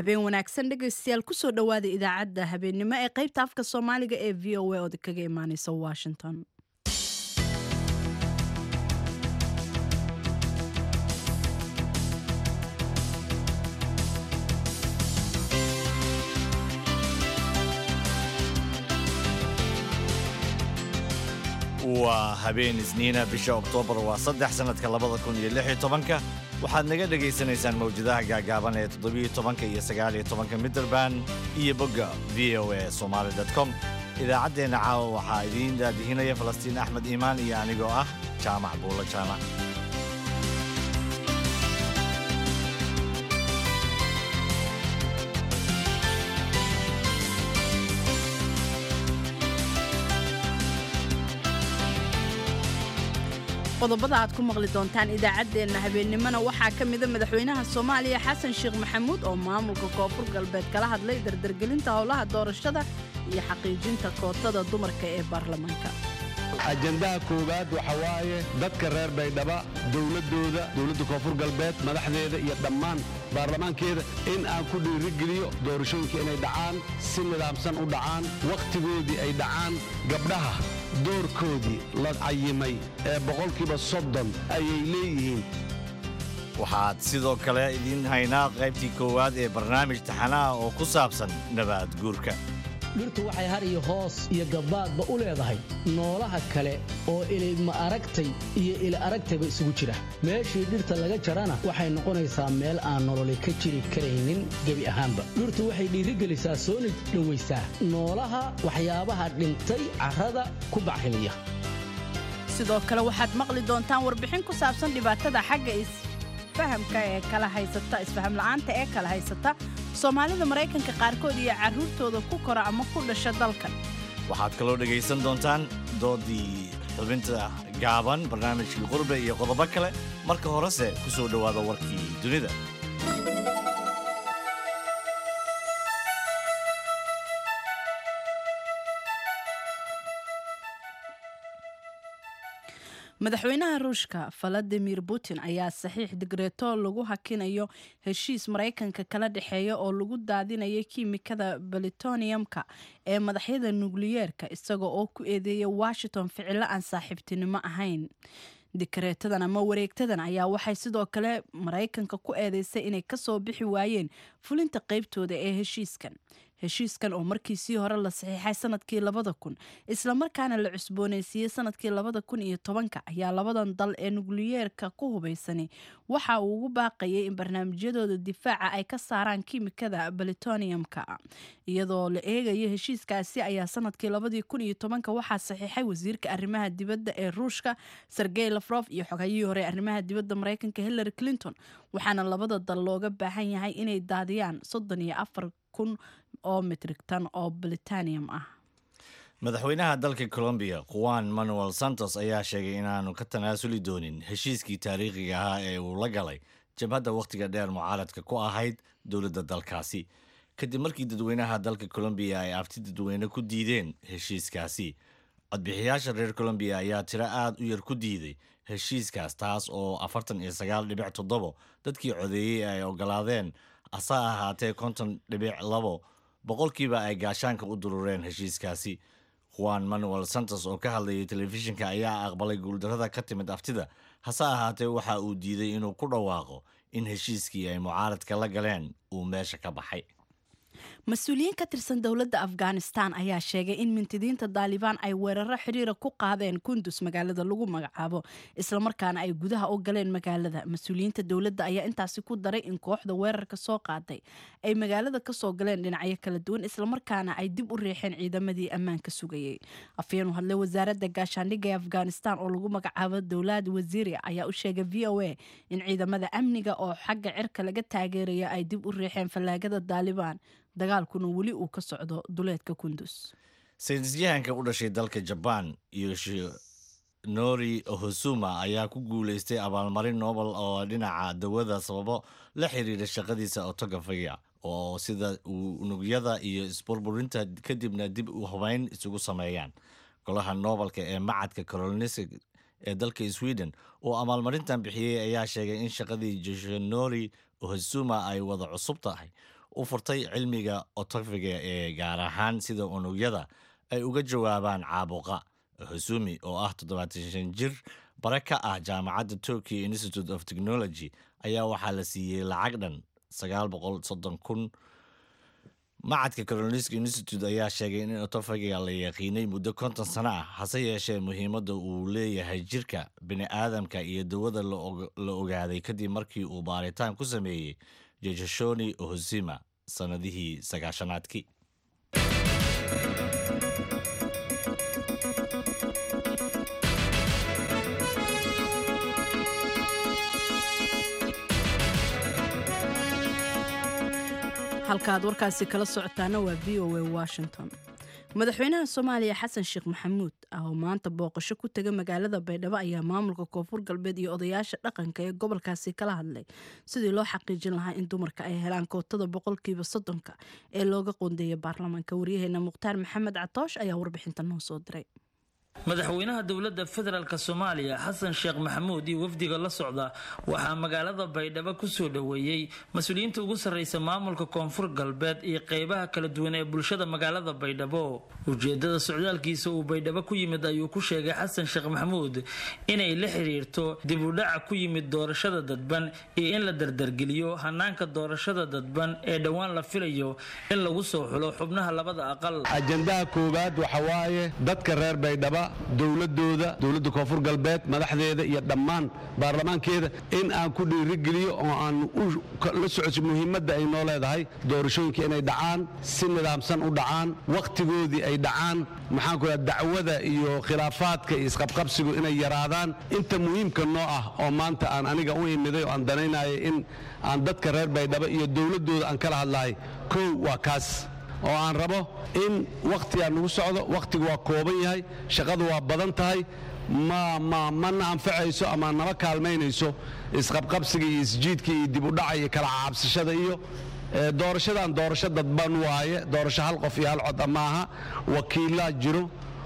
habeen wanaagsan dhegaystayaal kusoo dhowaada idaacadda habeennimo ee qaybta afka soomaaliga ee v o a ood kaga imaaneysa washington waa habeen isniina bisha oktoobar waa saddex sannadka labada kun iyo lix iyo tobanka waxaad naga dhegaysanaysaan mawjadaha gaagaaban ee toddobiyo tobanka iyo sagaaliyo tobanka midderban iyo bogga v o a somaali com idaacaddeenna caawa waxaa idiin daadihinaya falastiin axmed iimaan iyo anigoo ah jaamac buulo jaamac qodobada aad ku maqli doontaan idaacaddeenna habeennimona waxaa ka mida madaxweynaha soomaaliya xasan sheekh maxamuud oo maamulka koonfur galbeed kala hadlay dardargelinta howlaha doorashada iyo xaqiijinta kootada dumarka ee baarlamaanka ajandaha koowaad waxa waaye dadka reer baydhaba dowladdooda dowladda koonfur galbeed madaxdeeda iyo dhammaan baarlamaankeeda in aan ku dhiirigeliyo doorashooyinka inay dhacaan si nidaamsan u dhacaan wakhtigoodii ay dhacaan gabdhaha doorkoodii la cayimay ee boqolkiiba soddon ayay leeyihiin waxaad sidoo kale idiin haynaa qaybtii koowaad ee barnaamij taxanaha oo ku saabsan nabaad guurka dhirtu waxay har iyo hoos iyo gabbaadba u leedahay noolaha kale oo ilima aragtay iyo ili aragtayba isugu jira meeshii dhirta laga jarana waxay noqonaysaa meel aan nololi ka jiri karaynin gebi ahaanba dhirtu waxay dhiirigelisaa soona dhowaysaa noolaha waxyaabaha dhintay carrada ku bacrimiya sidoo kale waxaad maqli doontaan warbixin ku saabsan dhibaatada xagga isfahamka ee kala haysata isfaham la'aanta ee kala haysata soomaalida maraykanka qaarkood iyo carruurtooda ku kora ama ku dhasha dalkan waxaad kaloo dhegaysan doontaan doodii xubinta gaaban barnaamijkii qurbe iyo qodobo kale marka horese ku soo dhowaada warkii dunida madaxweynaha ruushka valadimir putin ayaa saxiix digreeto lagu hakinayo heshiis maraykanka kala dhexeeya oo lagu daadinayo kiimikada balitoniumka ee madaxyada nukliyeerka isaga oo ku eedeeya washington ficilo aan saaxiibtinimo ahayn dikreetadan ama wareegtadan ayaa waxay sidoo kale maraykanka ku eedeysay inay kasoo bixi waayeen fulinta qaybtooda ee heshiiskan heshiiskan oo markiisii hore la saxiixay sanadkii labada kun islamarkaana la cusbooneysiiyey sanadkii labada kun iyo tobanka ayaa labadan dal ee nukliyeerka ku hubaysani waxa uu ugu baaqayay in barnaamijyadooda difaaca ay ka saaraan kiimikada balitoniumka iyadoo la eegayo heshiiskaasi ayaa sanadkii labadii kun iyo tobanka waxaa saxiixay wasiirka arrimaha dibadda ee ruushka sergey lafrof iyo xogayihii hore arrimaha dibadda maraykanka hillary clinton waxaana labada dal looga baahan yahay inay daadiyaan soddon iyo afar kun oo mitrigtan oo britanium ah madaxweynaha dalka colombiya juan manuel santos ayaa sheegay inaanu ka tanaasuli doonin heshiiskii taariikhiga ahaa ee uu la galay jabhadda wakhtiga dheer mucaaradka ku ahayd dowladda dalkaasi kadib markii dadweynaha dalka colombiya ay abti dadweyne ku diideen heshiiskaasi codbixiyaasha reer colombiya ayaa tiro aad u yar ku diiday heshiiskaas taas oo afartan iyo sagaal dhibic toddobo dadkii codeeyey ay ogolaadeen ase ahaatee konton dhibic labo boqolkiiba ay gaashaanka u durureen heshiiskaasi juan manuel santos oo ka hadlayay telefishinka ayaa aqbalay guuldarrada ka timid aftida hase ahaatee waxa uu diiday inuu ku dhawaaqo in heshiiskii ay mucaaradka la galeen uu meesha ka baxay mas-uuliyiin ka tirsan dowladda afghanistan ayaa sheegay in mintidiinta daalibaan ay weeraro xidhiira ku qaadeen kundus magaalada lagu magacaabo islamarkaana ay gudaha u galeen magaalada mas-uuliyiinta dowladda ayaa intaasi ku daray in kooxda weerarka soo qaaday ay magaalada kasoo galeen dhinacyo kala duwan islamarkaana ay dib u riixeen ciidamadii ammaanka sugayey afyeen u hadlay wasaaradda gaashaandhigga ee afghanistan oo lagu magacaabo dowlad wasiiri ayaa u sheegay v o a in ciidamada amniga oo xagga cirka laga taageeraya ay dib u riixeen fallaagada daalibaan dagaalkuna weli uu ka socdo duleedka kundus saynisyahanka u dhashay dalka jabaan yoshinori ohosuma ayaa ku guulaystay abaalmarin nobel oo dhinaca dawada sababo la xiriira shaqadiisa otogafiga oo sida uu unugyada iyo isburburinta kadibna dib u hubayn isugu sameeyaan golaha noobelka ee macadka colonisk ee dalka sweden oo abaalmarintan bixiyey ayaa sheegay in shaqadii yoshinori ohosuma ay wada cusub tahay u furtay cilmiga otofiga ee gaar ahaan sida unugyada ay uga jawaabaan caabuqa husumi oo ah toddobaatan jir bare ka ah jaamacadda turkey institute of technology ayaa waxaa la siiyey lacag dhan sagaal boqol soddon kun macadka carolinska institute ayaa sheegay in otofagiga la yaqiinay muddo konton sano ah hase yeeshee muhiimadda uu leeyahay jirka bini-aadamka iyo dawada la ogaaday kadib markii uu baaritaan ku sameeyey jejashoni ohosima sannadihii sagaashanaadkii halkaaad warkaasi kala socotaana waa v o a washington madaxweynaha soomaaliya xasan sheekh maxamuud ah oo maanta booqasho ku tega magaalada baydhabo ayaa maamulka koonfur galbeed iyo odayaasha dhaqanka ee gobolkaasi kala hadlay sidii loo xaqiijin lahaa in dumarka ay helaan kootada boqolkiiba soddonka ee looga qoondeeya baarlamaanka waryaheena mukhtaar maxamed catoosh ayaa warbixinta noo soo diray madaxweynaha dowladda federaalk soomaaliya xasan sheekh maxamuud iyo wafdiga la socda waxaa magaalada baydhabo kusoo dhoweeyey mas-uuliyiinta ugu sarreysa maamulka koonfur galbeed iyo qeybaha kala duwan ee bulshada magaalada baydhabo ujeedada socdaalkiisa uu baydhabo ku yimid ayuu ku sheegay xasan sheekh maxamuud inay la xiriirto dib u dhaca ku yimid doorashada dadban iyo in la dardargeliyo hanaanka doorashada dadban ee dhowaan la filayo in lagu soo xulo xubnaha labada aqal ajandaha koowaad waxa waaye dadka reer baydhaba dowladooda dowladda koonfur galbeed madaxdeeda iyo dhammaan baarlamaankeeda in aan ku dhiirigeliyo oo aan la socodso muhiimadda ay noo leedahay doorashooyinka inay dhacaan si nidaamsan u dhacaan wakhtigoodii ay dhacaan maxaan ku dhaha dacwada iyo khilaafaadka iyo isqabqabsigu inay yaraadaan inta muhiimka noo ah oo maanta aan aniga u imiday oo aan danaynaya in aan dadka reer baydhabo iyo dowladooda aan kala hadlahay kow waa kaas oo aan rabo in wakhtigaa nagu socdo wakhtigu waa kooban yahay shaqadu waa badan tahay mana anfacayso ama nama kaalmaynayso isqabqabsiga iyo isjiidka iyo dib u dhaca iyo kala caabsashada iyo doorashadan doorasho dadban waaye doorasho hal qof iyo hal cod maaha wakiilaa jiro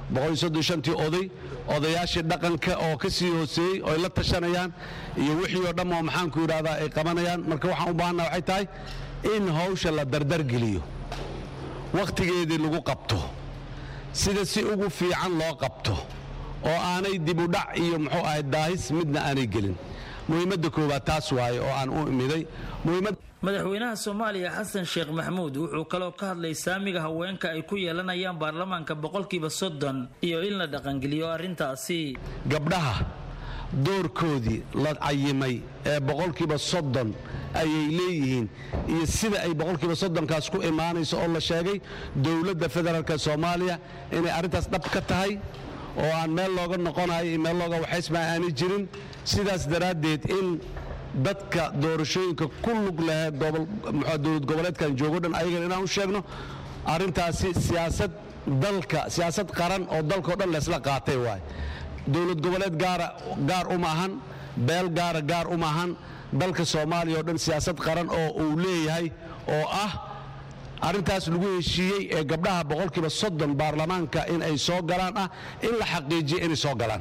tii oday odayaashii dhaqanka oo ka sii hooseeyey oo ay la tashanayaan iyo wixii oo dhamm oo maxaanku yidhahdaa ay qabanayaan marka waxaan u baahanna waxay tahay in hawsha la dardargeliyo wakhtigeedii lagu qabto sida si ugu fiican loo qabto oo aanay dibudhac iyo muxuu ahay daahis midna aanay gelin muhiimadda koowaad taas waaye oo aan u imiday madaxweynaha soomaaliya xasan sheekh maxamuud wuxuu kaloo ka hadlay saamiga haweenka ay ku yeelanayaan baarlamaanka boqolkiiba soddon iyo in la dhaqangeliyo arrintaasi gabdhaha doorkoodii la cayimay ee boqolkiiba soddon ayay leeyihiin iyo sida ay boqolkiiba soddonkaas ku imaanayso oo la sheegay dowladda federaalk soomaaliya inay arrintaas dhab ka tahay oo aan meel looga noqonayo iyo meel looga waxaysma aanay jirin sidaas daraaddeed in dadka doorashooyinka ku lug lahee dowlad goboleedkan joogo dhan ayagana inaan u sheegno arrintaasi siyaasad dalka siyaasad qaran oo dalkao dhan leesla qaatay waay dowlad goboleed gaara gaar uma ahan beel gaara gaar uma ahan dalka soomaaliya oo dhan siyaasad qaran oo uu leeyahay oo ah arrintaas lagu heshiiyey ee gabdhaha boqolkiiba soddon baarlamaanka in ay soo galaan ah in la xaqiijiya inay soo galaan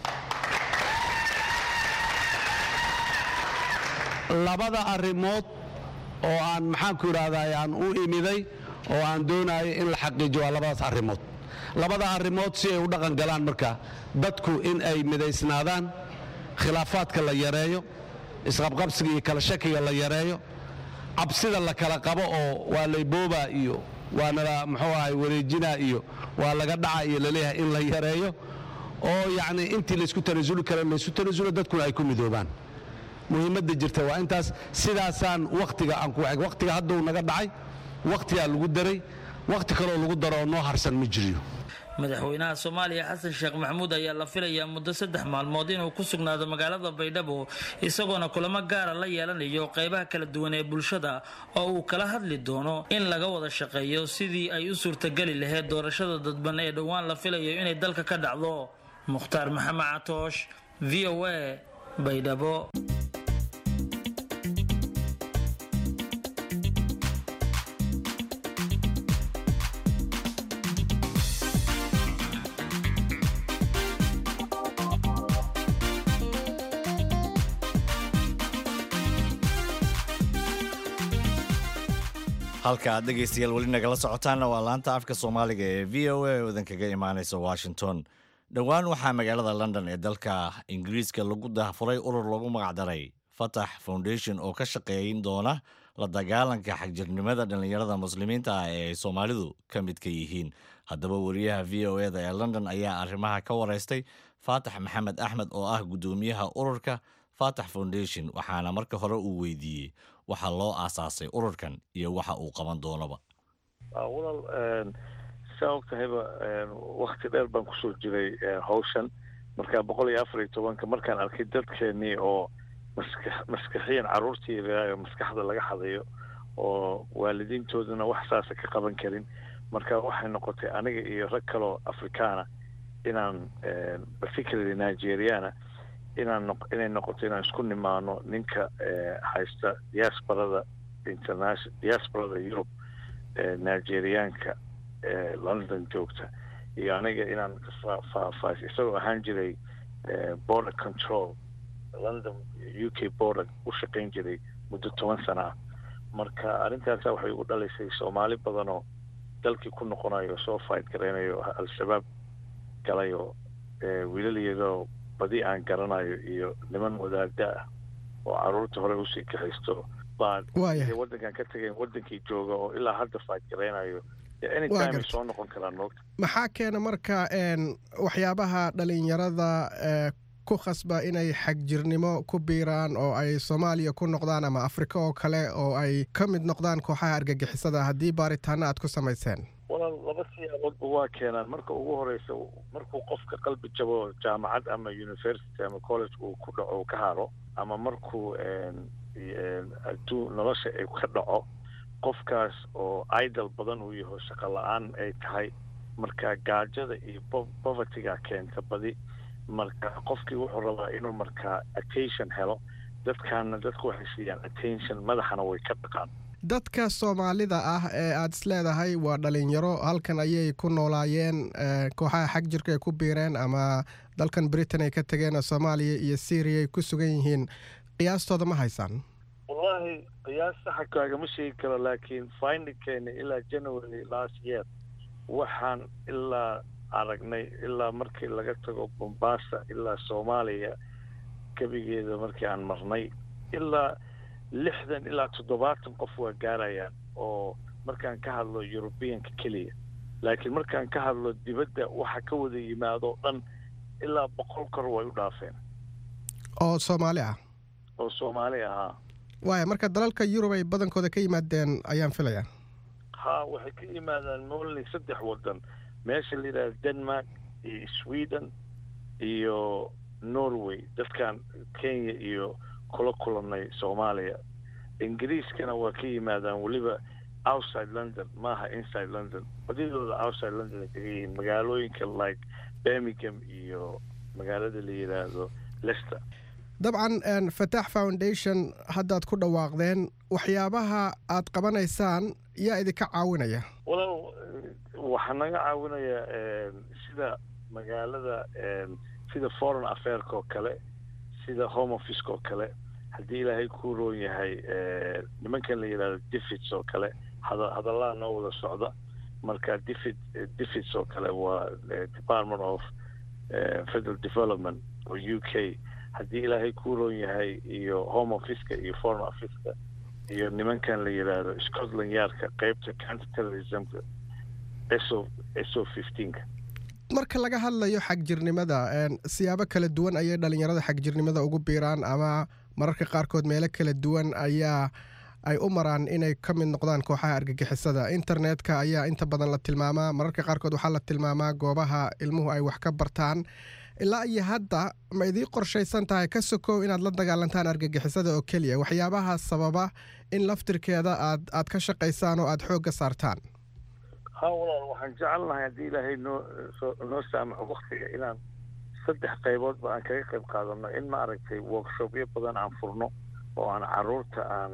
labada arrimood oo aan maxaanku idhahdaa aan u imiday oo aan doonayo in la xaqiijiyo waa labadaas arrimood labada arrimood si ay u dhaqan galaan marka dadku in ay midaysnaadaan khilaafaadka la yareeyo isqabqabsiga iyo kala shakiga la yareeyo cabsida la kala qabo oo waa laybooba iyo waanala muxuu ahay wareejina iyo waa laga dhaca iyo laleeyahay in la yareeyo oo yacni intii laysku tanasuli kara laysku tanasulo dadkuna ay ku midoobaan muhiimadda jirta waa intaas sidaasaan wakhtiga aan ku wakhtiga hadduu naga dhacay wakhtigaa lagu daray wakhti kaloo lagu daro oo noo harsan ma jiriyo madaxweynaha soomaaliya xasan sheekh maxamuud ayaa la filayaa muddo saddex maalmood inuu ku sugnaado magaalada baydhabo isagoona kulamo gaara la yeelanayo qeybaha kala duwan ee bulshada oo uu kala hadli doono in laga wada shaqeeyo sidii ay u suurtageli lahayd doorashada dadban ee dhowaan la filayo inay dalka ka dhacdo mukhtaar maxamed catoosh v o a baydhabo halka aad dhegaystayaal weli nagala socotaanna waa laanta afka soomaaliga ee v o a oo idinkaga imaanaysa washington dhowaan waxaa magaalada london ee dalka ingiriiska lagu daahfuray urur lagu magacdaray fatax foundation oo ka shaqeeyn doona la dagaalanka xagjirnimada dhallinyarada muslimiinta ah ee ay soomaalidu ka midka yihiin haddaba wariyaha v o eda ee london ayaa arrimaha ka wareystay faatax maxamed axmed oo ah guddoomiyaha ururka fatax foundation waxaana marka hore uu weydiiyey waxa loo aasaasay ururkan iyo waxa uu qaban doonaba walaal saa og tahayba wakti dheer baan kusoo jiray hawshan markaa boqol iyo afar iyo tobanka markaan arkay dadkeenii oo maska maskaxiyan carruurtii yaraayo maskaxda laga hadayo oo waalidiintooduna wax saasa ka qaban karin marka waxay noqotay aniga iyo rag kaloo afrikaana inaan particularly nigeriana inaan inay noqoto inaan isku nimaano ninka haysta diasporada international diasporada europe nigeriaanka london joogta iyo aniga inaan faahfaahis isagoo ahaan jiray border control london u k border u shaqayn jiray muddo toban sana ah marka arrintaasa waxay ugu dhalaysay soomaali badanoo dalkii ku noqonayo soo fight garaynayo al-shabaab galayo wiilal iyadoo badi aan garanayo iyo niman wadaada ah oo caruurta hore usii kaxaysto baan waddankan ka tegayn waddankii jooga oo ilaa hadda fight garaynayo anytime ay soo noqon karaan moogta maxaa keena marka waxyaabaha dhalinyarada ku khasba inay xagjirnimo ku biiraan oo ay soomaaliya ku noqdaan ama afrika oo kale oo ay ka mid noqdaan kooxaha argagixisada haddii baaritaano aad ku samayseen walaal laba siyaaboodba waa keenaan marka ugu horeysa markuu qofka qalbi jabo jaamacad ama university ama college uu ku dhaco ka haro ama markuu adduun nolosha ay ka dhaco qofkaas oo idol badan uu yaho shaqo la-aan ay tahay marka gaajada iyo povertyga keenta badi marka qofkii wuxuu rabaa inuu markaa attention helo dadkaana dadku waxay siiyaan attention madaxana way ka dhaqaan dadka soomaalida ah ee aada is leedahay waa dhalinyaro halkan ayay ku noolaayeen kooxaha xag jirka ay ku biireen ama dalkan britain ay ka tegeen soomaaliya iyo syria ay ku sugan yihiin qiyaastooda ma haysaan wallahi qiyaas saxa kaagama sheegi karo laakiin findingkeena ilaa january last year waxaan ilaa aragnay ilaa markii laga tago bombasa ilaa soomaaliya gebigeeda markii aan marnay ilaa lixdan ilaa toddobaatan qof waa gaarayaan oo markaan ka hadlo eurubiyanka keliya laakiin markaan ka hadlo dibadda waxa ka wada yimaado dhan ilaa boqol kor way u dhaafeen oo soomaali ah oo soomaali ahaa waaya marka dalalka yurub ay badankooda ka yimaadeen ayaan filayaa ha waxay ka yimaadaan molly saddex waddan meesha la yidhahda denmark iyo sweden iyo norway dadkan kenya iyo kula kulanay soomaaliya ingiriiskana waa ka yimaadaan weliba outside london maaha inside london badidooda outside london ay kaga yihiin magaalooyinka like birmingham iyo magaalada la yidhaahdo lester dabcan fatax foundation haddaad ku dhawaaqdeen waxyaabaha aad qabanaysaan yaa idinka caawinaya walaal waxaa naga caawinaya sida magaalada sida foreign affairka oo kale sida home officeka oo kale haddii ilaahay kuu roon yahay nimankan la yidhahdo defits oo kale hada hadallaha noo wada socda marka defit defits oo kale waa department of federal development oo u k haddii ilaahay kuu roon yahay iyo home officeka iyo foreign officeka iyo nimankan la yidhaahdo scotland yardka qeybta counter terrorismka so so fifteenka marka laga hadlayo xagjirnimada siyaabo kala duwan ayay dhalinyarada xagjirnimada ugu biiraan ama mararka qaarkood meelo kala duwan ayaa ay u maraan inay ka mid noqdaan kooxaha argagixisada internetka ayaa inta badan la tilmaamaa mararka qaarkood waxaa la tilmaamaa goobaha ilmuhu ay wax ka bartaan ilaa iyo hadda ma idii qorshaysan tahay ka sokow inaad la dagaalantaan argagixisada oo keliya waxyaabaha sababa in laftirkeeda aad aad ka shaqaysaan oo aada xoogga saartaan ha walaal waxaan jecelnahay haddii ilaahay noo noo saamaxo waktiga inaan saddex qayboodba aan kaga qayb qaadano in ma aragtay workshopyo badan aan furno oo aan caruurta aan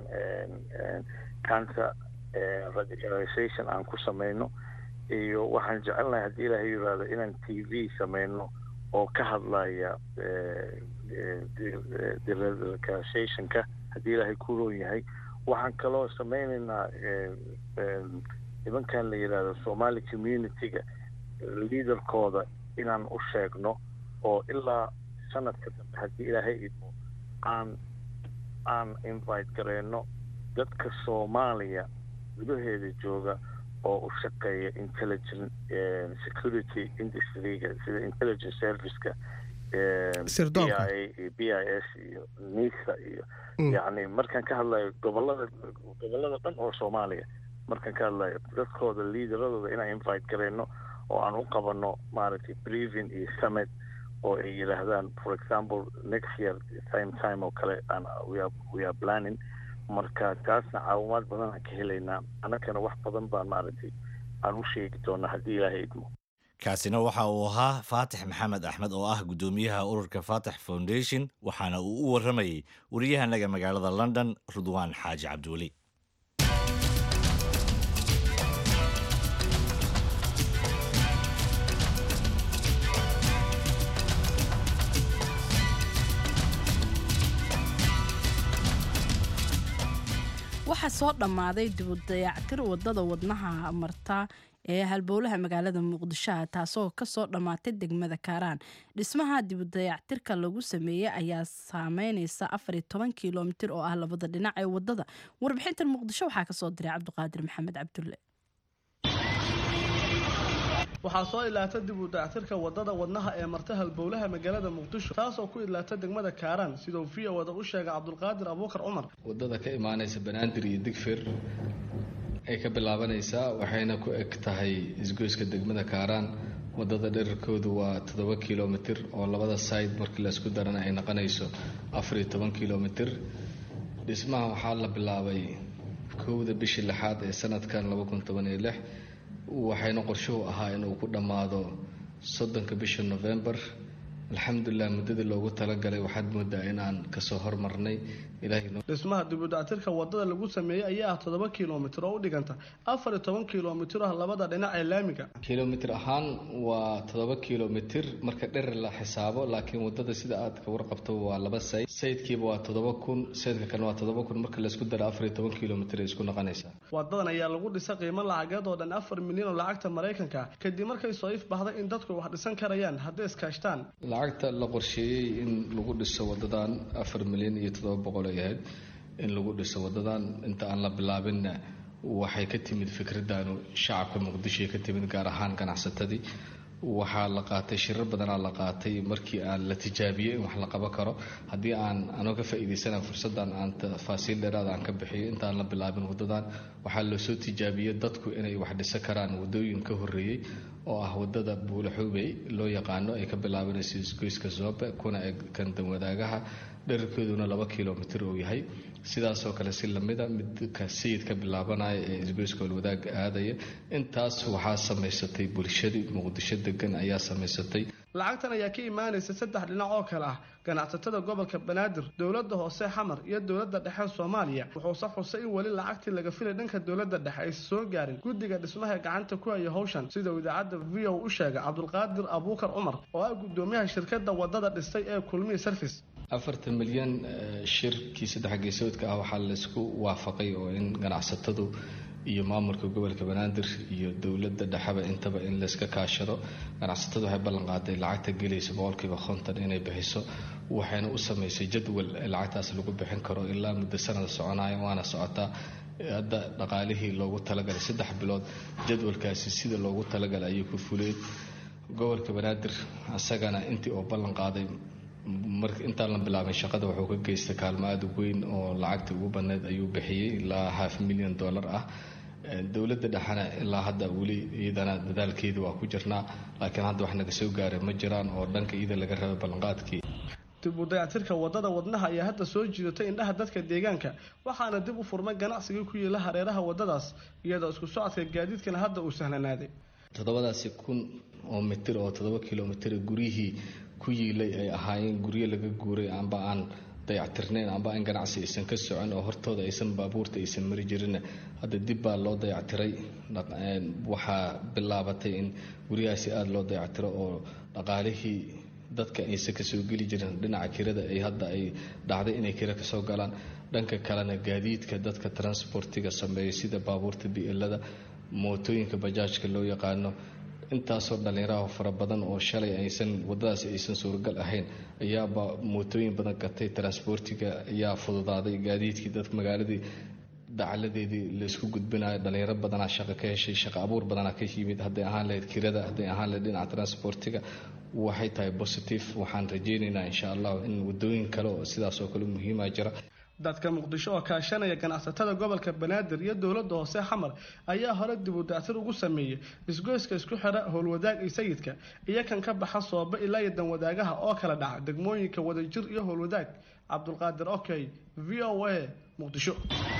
counter radicalization aan ku samayno iyo waxaan jecelnahay haddii ilaahay yiraahdo inaan t v samayno oo ka hadlaya deradicalizationka haddii ilaahay ku roon yahay waxaan kaloo sameynaynaa nimankan la yidhaahdo somali community-ga liaderkooda inaan u sheegno oo ilaa sanadka dambe haddii ilaahay idmo aan aan invite gareyno dadka soomaaliya gudaheeda jooga oo u shaqeeya intelligent security industryga sida intelligence serviceka b i iyo b i s iyo nisa iyo yacni markaan ka hadlayo gobolada gobolada dhan oo soomaaliya markaan ka hadlayo dadkooda liidaradooda inaan invite gareyno oo aan u qabano maaragtay brevin iyo summit oo ay yidhaahdaan for example next year same time oo kale aan we are planning marka taasna caawimaad badan aan ka helaynaa annagana wax badan baan maaragtay aan u sheegi doonaa haddii ilaahay idmo kaasina waxa uu ahaa faatix maxamed axmed oo ah guddoomiyaha ururka faatix foundation waxaana uu u warramayey wariyahanaga magaalada london rudwaan xaaji cabdiweli waxaa soo dhammaaday dibudayactir wadada wadnaha marta ee halbowlaha magaalada muqdishoha taasoo kasoo dhammaatay degmada kaaraan dhismaha dibudayactirka lagu sameeyey ayaa saameyneysa afar iyo toban kilomitir oo ah labada dhinac ee wadada warbixintan muqdisho waxaa kasoo diray cabdiqaadir maxamed cabdulle waxaa soo ilaata dib u dayactirka wadada wadnaha ee marta halbowlaha magaalada muqdisho taasoo ku idlaata degmada kaaraan siduu v o wada u sheegay cabdulqaadir abuukar cumar wadada ka imaanaysa banaadir iyo digfir ay ka bilaabanaysaa waxayna ku eg tahay isgoyska degmada kaaraan wadada dherarkoodu waa toddoba kilomitir oo labada side markii laysku darana ay noqonayso afar iyo toban kilomitir dhismaha waxaa la bilaabay kowda bishii lixaad ee sanadkan laba kun toban iyo lix waxayna qorshuhu ahaa inuu ku dhammaado soddonka bisha novembar alxamdulilah muddadii loogu talagalay waxaad moodaa in aan kasoo hormarnay dhismaha dibudactirka wadada lagu sameeyey ayaa ah toddoba kilomitir oo u dhiganta afar iyo toban kilomitir ah labada dhinac ee laamiga kilomitir ahaan waa toddoba kilomitir marka dherer la xisaabo laakiin wadada sida aad ka warqabto waa laba sayd saydkiiba waa toddoba kun saydka kalena waa toddoba kun marka laysku daro afar iyo toban kilomitir ay isku noqonaysaa wadadan ayaa lagu dhisa qiimo lacageed oo dhan afar milyan oo lacagta maraykanka kadib markay soo ifbaxday in dadku wax dhisan karayaan hadday iskaashtaan lacagta la qorsheeyey in lagu dhiso wadadan afar milyan iyo toddoba boqol ay ahayd in lagu dhiso wadadan inta aan la bilaabinna waxay ka timid fikradanu shacabka muqdishoy ka timid gaar ahaan ganacsatadii waxaa la qaatay shirar badanaa la qaatay markii aan la tijaabiyey in wax la qaban karo haddii aan anoo ka faa'iidaysana fursaddan aan tafaasiil dheeraad aan ka bixiyo intaan la bilaabin wadadan waxaa loosoo tijaabiyey dadku inay wax dhisan karaan wadooyin ka horreeyey oo ah wadada buulaxuubey loo yaqaano ay ka bilaabanayso isgoyska zoobe kuna eg kan danwadaagaha dherarkeeduna laba kilomitir uu yahay sidaasoo kale si lamida midka sayid ka bilaabanaya ee isgoyska walwadaag aadaya intaas waxaa samaysatay bulshadii muqdisho degan ayaa samaysatay lacagtan ayaa ka imaanaysa saddex dhinac oo kale ah ganacsatada gobolka banaadir dowladda hoose xamar iyo dowladda dhexe soomaaliya wuxuuse xusay in weli lacagtii laga filay dhanka dowladda dhexe aysa soo gaarin guddiga dhismaha gacanta ku haya howshan sida uu idaacadda v o u sheegay cabdulqaadir abuukar cumar oo ah guddoomiyaha shirkadda wadada dhistay ee kulmiya service afartan milyan shirkii saddex geesoodka ah waxaa laysku waafaqay oo in ganacsatadu iyo maamulka gobolka banaadir iyo dowladda dhexeba intaba in layska kaashado ganacsatadu waxay ballan qaaday lacagta gelaysa boqolkiiba konton inay bixiso waxayna u samaysay jadwal lacagtaas lagu bixin karo ilaa muddo sanada soconaya waana socotaa hadda dhaqaalihii loogu talagalay saddex bilood jadwalkaasi sida loogu talagalay ayuu ku fuleed gobolka banaadir isagana intii oo ballan qaaday mar intaan la bilaabin shaqada wuxuu ka geystay kaalmo aada u weyn oo lacagtii ugu badneyd ayuu bixiyey ilaa half milyan dollar ah dowladda dhexena ilaa hadda weli iyadana dadaalkeeda waa ku jirnaa laakiin hadda wax naga soo gaaray ma jiraan oo dhanka iyada laga rabay ballanqaadkii dib u dayactirka wadada wadnaha ayaa hadda soo jiidatay indhaha dadka deegaanka waxaana dib u furmay ganacsigii ku yiila hareeraha wadadaas iyadoo isku socodka gaadiidkana hadda uu sahlanaaday toddobadaasi kun oo mitir oo toddoba kilomitir guryihii ku yiilay ay ahaayeen guryo laga guuray amba aan dayactirnayn amba in ganacsi aysan ka socon oo hortooda aysan baabuurta aysan mari jirin hadda dib baa loo dayactiray waxaa bilaabatay in guryahaasi aada loo dayactiro oo dhaqaalihii dadka aysan kasoo geli jirin dhinaca kirada ay hadda ay dhacday inay kira kasoo galaan dhanka kalena gaadiidka dadka transportiga sameeya sida baabuurta bielada mootooyinka bajaajka loo yaqaano intaasoo dhallinyaraha fara badan oo shalay aysan wadadaas aysan suuragal ahayn ayaaba mootooyin badan gatay transportiga ayaa fududaaday gaadiidkii dadka magaaladii dacaladeedii laisku gudbinayo dhalinyaro badanaa shaqo ka heshay shaqo abuur badanaa ka yimid hadday ahaan lahayd kirada hadday ahaan lahayd dhinaca transportiga waxay tahay positive waxaan rajeynaynaa insha allah in wadooyin kale oo sidaas oo kale muhiima jira dadka muqdisho oo kaashanaya ganacsatada gobolka banaadir iyo dowladda hoose xamar ayaa hore dib u dactir ugu sameeyey isgoyska isku xidha howlwadaag iyo sayidka iyo kan ka baxa sooba ilaa iyo danwadaagaha oo kala dhaca degmooyinka wadajir iyo howlwadaag cabdulqaadir okey v o a muqdisho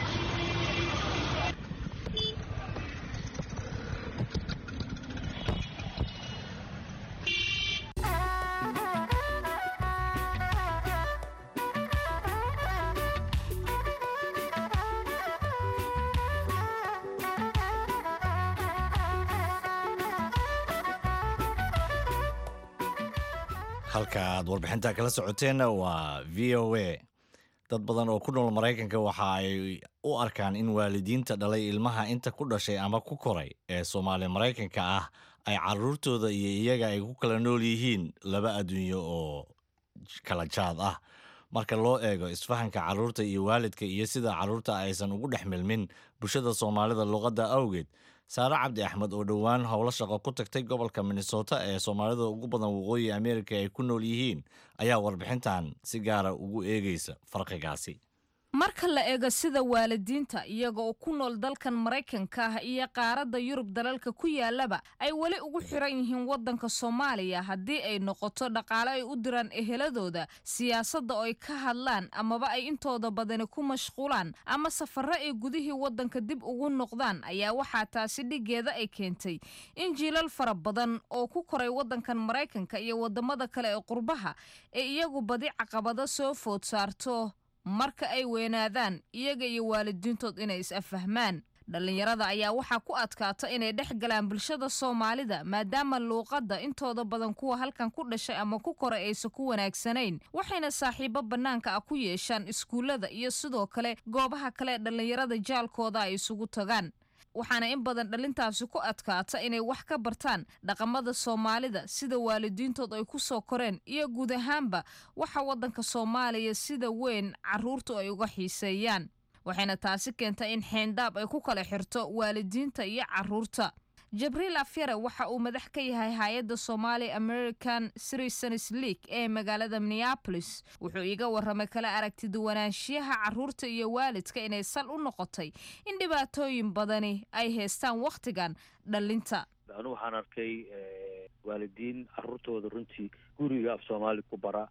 halka aad warbixinta kala socoteenna waa v o a dad badan oo ku nool maraykanka waxa ay u arkaan in waalidiinta dhalay ilmaha inta ku dhashay ama ku koray ee soomaali maraykanka ah ay caruurtooda iyo iyaga ay ku kala nool yihiin laba adduunyo oo kala jaad ah marka loo eego isfahanka caruurta iyo waalidka iyo sida caruurta aysan ugu dhex milmin bulshada soomaalida luqadda awgeed saare cabdi axmed oo dhowaan howlo shaqo ku tagtay gobolka minnesota ee soomaalida ugu badan waqooyi amerika ay ku nool yihiin ayaa warbixintan si gaara ugu eegaysa farqigaasi marka la eego sida waalidiinta iyaga oo ku nool dalkan maraykanka ah iyo qaaradda yurub dalalka ku yaalaba ay weli ugu xiran yihiin waddanka soomaaliya haddii ay noqoto dhaqaale ay u diraan eheladooda siyaasadda oo ay ka hadlaan amaba ay intooda badani ku mashquulaan ama safarro ay gudihii waddanka dib ugu noqdaan ayaa waxaa taasi dhigeeda ay keentay in jiilal fara badan oo ku koray waddankan maraykanka iyo waddamada kale ee qurbaha ee iyagu badi caqabado soo food saarto marka ay weynaadaan iyaga iyo waalidiintood inay is-affahmaan dhallinyarada ayaa waxaa ku adkaata inay dhex galaan bulshada soomaalida maadaama luuqadda intooda badan kuwa halkan ku dhashay ama ku koray aysan ku wanaagsanayn waxayna saaxiibo bannaanka ah ku yeeshaan iskuullada iyo sidoo kale goobaha kale ee dhallinyarada jaalkooda ay isugu tagaan waxaana in badan dhalintaasi ku adkaata inay wax ka bartaan dhaqamada soomaalida sida waalidiintood ay ku soo koreen iyo guud ahaanba waxa waddanka soomaaliya sida weyn caruurtu ay uga xiiseeyaan waxayna taasi keentay in xeendaab ay ku kala xirto waalidiinta iyo caruurta jabriil afyare waxa uu madax ka yahay hay-adda somali american citizens league ee magaalada minneapolis wuxuu iiga waramay kala aragtiduwanaanshiyaha caruurta iyo waalidka inay sal u noqotay in dhibaatooyin badani ay haystaan wakhtigan dhalinta anu waxaan arkay waalidiin caruurtooda runtii guriga af soomaali ku bara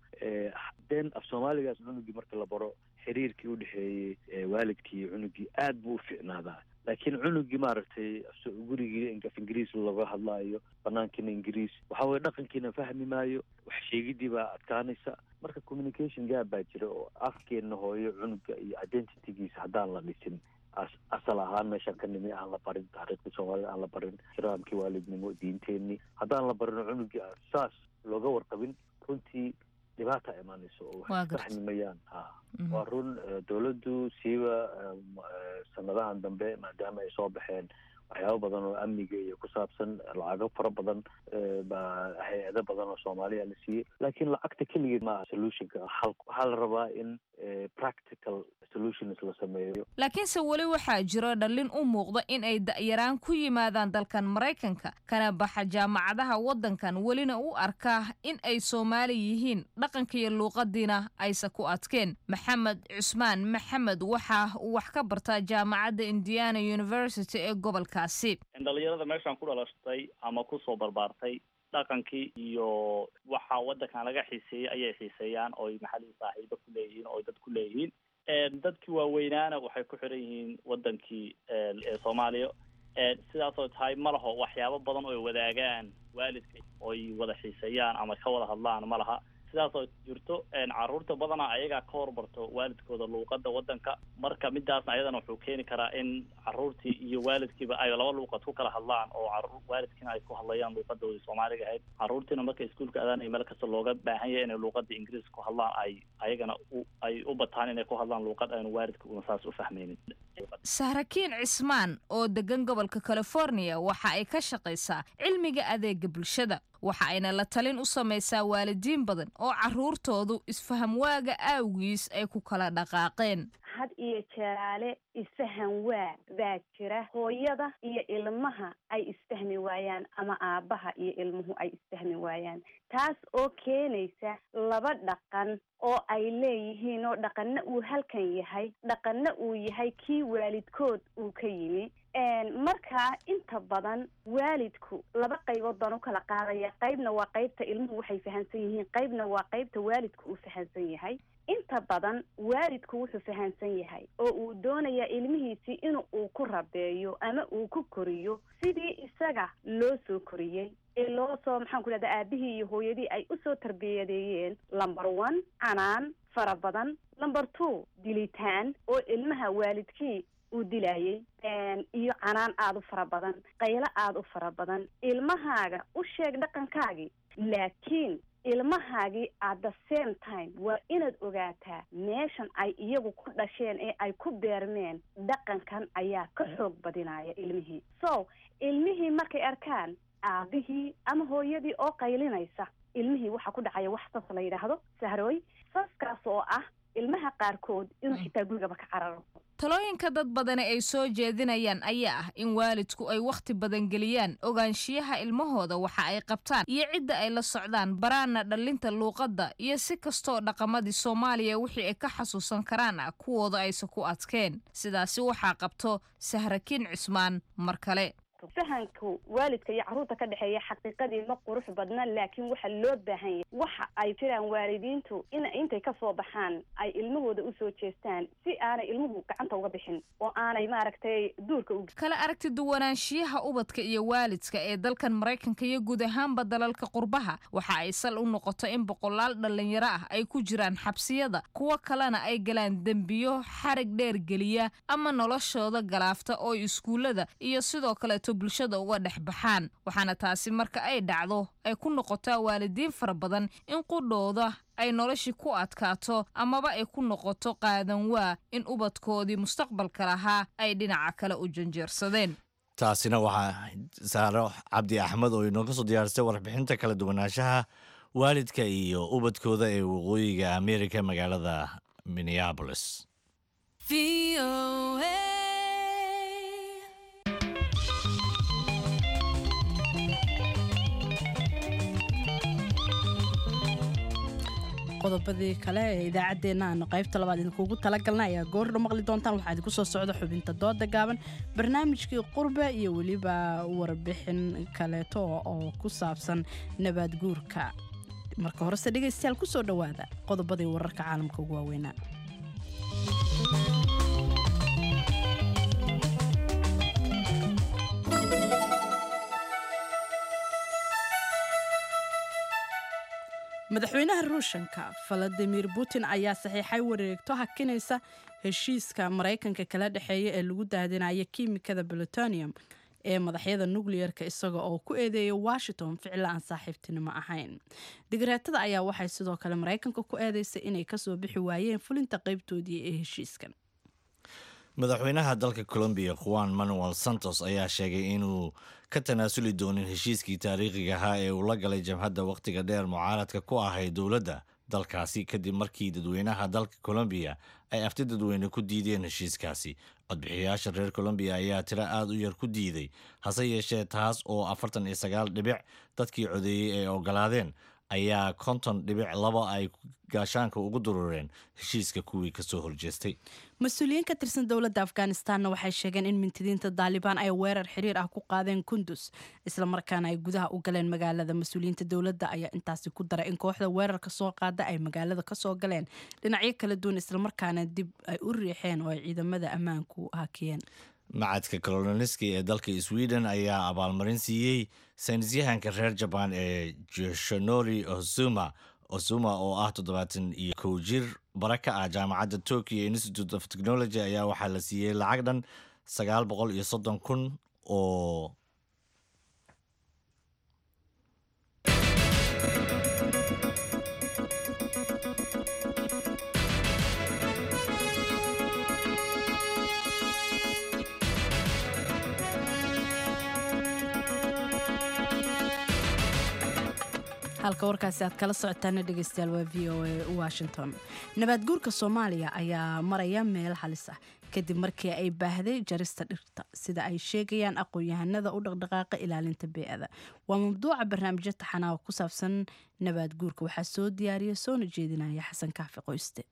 den af soomaaligaas cunugii marka la baro xiriirkii u dhexeeyey waalidkii iyo cunugii aad buu u fiicnaadaa laakiin cunugii maaragtay gurigii af ingiriis laga hadlaayo banaankiina ingiriis waxa weye dhaqankiina fahmi maayo wax sheegidii baa adkaanaysa marka communication gaab baa jira oo afkeenna hooyo cunuga iyo identitygiisa haddaan la dhisin asal ahaan meeshaan ka nimi aan la barin taariikhda soomaalida aan la barin ixtiraamkii waalidnimo diinteenii haddaan la barin cunugii saas looga warqabin runtii dhibaata imaanayso oo wax fahmimayaan ha waa run dowladdu siiba sanadahan dambe maadaama ay soo baxeen waxyaabo badan oo amniga iyo ku saabsan lacago fara badan baa hay-ado badan oo soomaaliya la siiyey laakiin lacagta keligeed maaha solutionka waxaa la rabaa in practical solutions la sameeyo laakiinse weli waxaa jiro dhallin u muuqda in ay da'yaraan ku yimaadaan dalkan maraykanka kana baxa jaamacadaha waddankan welina u arkaa in ay soomaali yihiin dhaqanka iyo luuqadiina aysa ku adkeen maxamed cusmaan maxamed waxa uu wax ka bartaa jaamacadda indiana university ee gobolkaasi dhalinyarada meeshaan ku dhalashtay ama kusoo barbaartay dhaqankii iyo waxa waddankan laga xiiseeyey ayay xiiseeyaan ooy maxalii saaxiibo ku leeyihiin oo dad ku leeyihiin dadkii waaweynaana waxay ku xiran yihiin wadankii ee soomaaliya sidaasoo tahay ma laho waxyaabo badan oo ay wadaagaan waalidka oy wada xiiseeyaan ama ka wada hadlaan ma laha sidaas oo jirto caruurta badanaa ayagaa ka hormarto waalidkooda luuqada wadanka marka midaasna ayadana wuxuu keeni karaa in caruurtii iyo waalidkiiba ay laba luuqad ku kala hadlaan oo caruur waalidkiina ay ku hadlayaan luuqadoodii soomaaliga ahayd caruurtiina marka iskuulka adaan meel kasta looga baahan yahay inay luuqada ingiriiska ku hadlaan ay ayagana u ay u bataan inay ku hadlaan luuqad aanu waalidka una saas u fahmaynin sahrakiin cismaan oo degan gobolka california waxa ay ka shaqaysaa cilmiga adeega bulshada waxa ayna la talin u samaysaa waalidiin badan oo caruurtoodu isfaham waaga aawgiis ay ku kala dhaqaaqeen had iyo jeeraale isfahan waa baa jira hooyada iyo ilmaha ay isfahmi waayaan ama aabbaha iyo ilmuhu ay isfahmi waayaan taas oo keenaysa laba dhaqan oo ay leeyihiin oo dhaqanna uu halkan yahay dhaqanna uu yahay kii waalidkood uu ka yimi markaa inta badan waalidku laba qaybood baan u kala qaadaya qaybna waa qaybta ilmuhu waxay fahamsan yihiin qaybna waa qaybta waalidku uu fahamsan yahay inta badan waalidku wuxuu fahamsan yahay oo uu doonayaa ilmihiisii in uu ku rabeeyo ama uu ku koriyo sidii isaga loo soo koriyey ee loo soo maxaan ku dhahda aabihii iyo hooyadii ay usoo tarbiyadeeyeen lumber one canaan fara badan lumber two dilitaan oo ilmaha waalidkii uu dilayay iyo canaan aada u fara badan qaylo aada u fara badan ilmahaaga u sheeg dhaqankaagii laakiin ilmahaagii at the same time waa inaad ogaataa meeshan ay iyagu ku dhasheen ee ay ku beermeen dhaqankan ayaa ka xoog badinaya ilmihii so ilmihii markay arkaan aabihii ama hooyadii oo qaylinaysa ilmihii waxaa ku dhacaya wax sas la yidhaahdo sahrooy saskaas oo ah ilmaha qaarkood inuu xitaa gurigaba ka cararo talooyinka dad badani ay soo jeedinayaan ayaa ah in waalidku ay wakhti badan geliyaan ogaanshiyaha ilmahooda waxa ay qabtaan iyo cidda ay la socdaan baraana dhallinta luuqadda iyo si kastoo dhaqamadii soomaaliya wixii ay ka xasuusan karaan ah kuwooda aysa ku adkeen sidaasi waxaa qabto sahrakiin cismaan mar kale fahanka waalidka iyo carruurta ka dhexeeya xaqiiqadii ma qurux badna laakiin waxa loo baahan yahay waxa ay jiraan waalidiintu in intay kasoo baxaan ay ilmahooda usoo jeestaan si aanay ilmuhu gacanta uga bixin oo aanay maaragtay duurka u kala aragti duwanaanshiyaha ubadka iyo waalidka ee dalkan maraykanka iyo guud ahaanba dalalka qurbaha waxa ay sal u noqoto in boqolaal dhallinyaro ah ay ku jiraan xabsiyada kuwo kalena ay galaan dembiyo xarig dheer geliya ama noloshooda galaafta oo iskuullada iyo sidoo kaleeto bulshada uga dhex baxaan waxaana taasi marka ay dhacdo ay ku noqotaa waalidiin fara badan in qudhooda ay noloshii ku adkaato amaba ay ku noqoto qaadan waa in ubadkoodii mustaqbalka lahaa ay dhinaca kale u janjeersadeen taasina waxaa saaro cabdi axmed oo inooga soo diyaarisay warbixinta kala duwanaanshaha waalidka iyo ubadkooda ee waqooyiga amerika magaalada minneabolis qodobadii kale ee idaacaddeenna aanu qaybta labaad idinkuugu talagalna ayaa goordho maqli doontaan waxaa idinku soo socda xubinta dooda gaaban barnaamijkii qurbe iyo weliba warbixin kaleeto oo ku saabsan nabaad guurka marka horese dhegaystayaal ku soo dhowaada qodobadii wararka caalamka ugu waaweynaa madaxweynaha ruushanka valadimir putin ayaa saxiixay wareegto hakinaysa heshiiska maraykanka kala dhexeeya ee lagu daadinaya kiimikada plutonium ee madaxyada nukliyeerka isaga oo ku eedeeyay washington ficilo aan saaxiibtinimo ahayn digreetada ayaa waxay sidoo kale maraykanka ku eedeysay inay kasoo bixi waayeen fulinta qaybtoodii ee heshiiskan madaxweynaha dalka colombiya juan manuel santos ayaa sheegay inuu ka tanaasuli doonin heshiiskii taariikhiga ahaa ee uu la galay jabhadda wakhtiga dheer mucaaradka ku ahayd dowladda dalkaasi kadib markii dadweynaha dalka colombiya ay afti dadweyne ku diideen heshiiskaasi codbixiyayaasha reer colombiya ayaa tiro aada u yar ku diiday hase yeeshee taas oo afartan iyo sagaal dhibic dadkii codeeyey ay ogolaadeen ayaa konton dhibic laba ay gaashaanka ugu durureen heshiiska kuwii kasoo horjeestay mas-uuliyiin ka tirsan dowladda afghanistanna waxay sheegeen in mintidiinta daalibaan ay weerar xiriir ah ku qaadeen kundus islamarkaana ay gudaha u galeen magaalada mas-uuliyiinta dowladda ayaa intaasi ku daray in kooxda weerarka soo qaada ay magaalada kasoo galeen dhinacyo kala duwan islamarkaana dib ay u riixeen oo ay ciidamada ammaanku hakiyeen macadka koloniski ee dalka sweden ayaa abaalmarin siiyey saynisyahanka reer jabaan ee joshanori ozuma osuma oo ah toddobaatan iyo kow jir bara ka ah jaamacadda tokyo institute of technology ayaa waxaa la siiyey lacag dhan sagaal boqol iyo soddon kun oo halka warkaasi aad kala socotaana dhegeystayaal waa v o a washington nabaad guurka soomaaliya ayaa maraya meel halis ah kadib markii ay baahday jarista dhirta sida ay sheegayaan aqoon-yahanada u dhaqdhaqaaqa ilaalinta bee-ada waa mawduuca barnaamijyo taxanaa oo ku saabsan nabaad guurka waxaa soo diyaariya soona jeedinaya xasan kaafi qoyste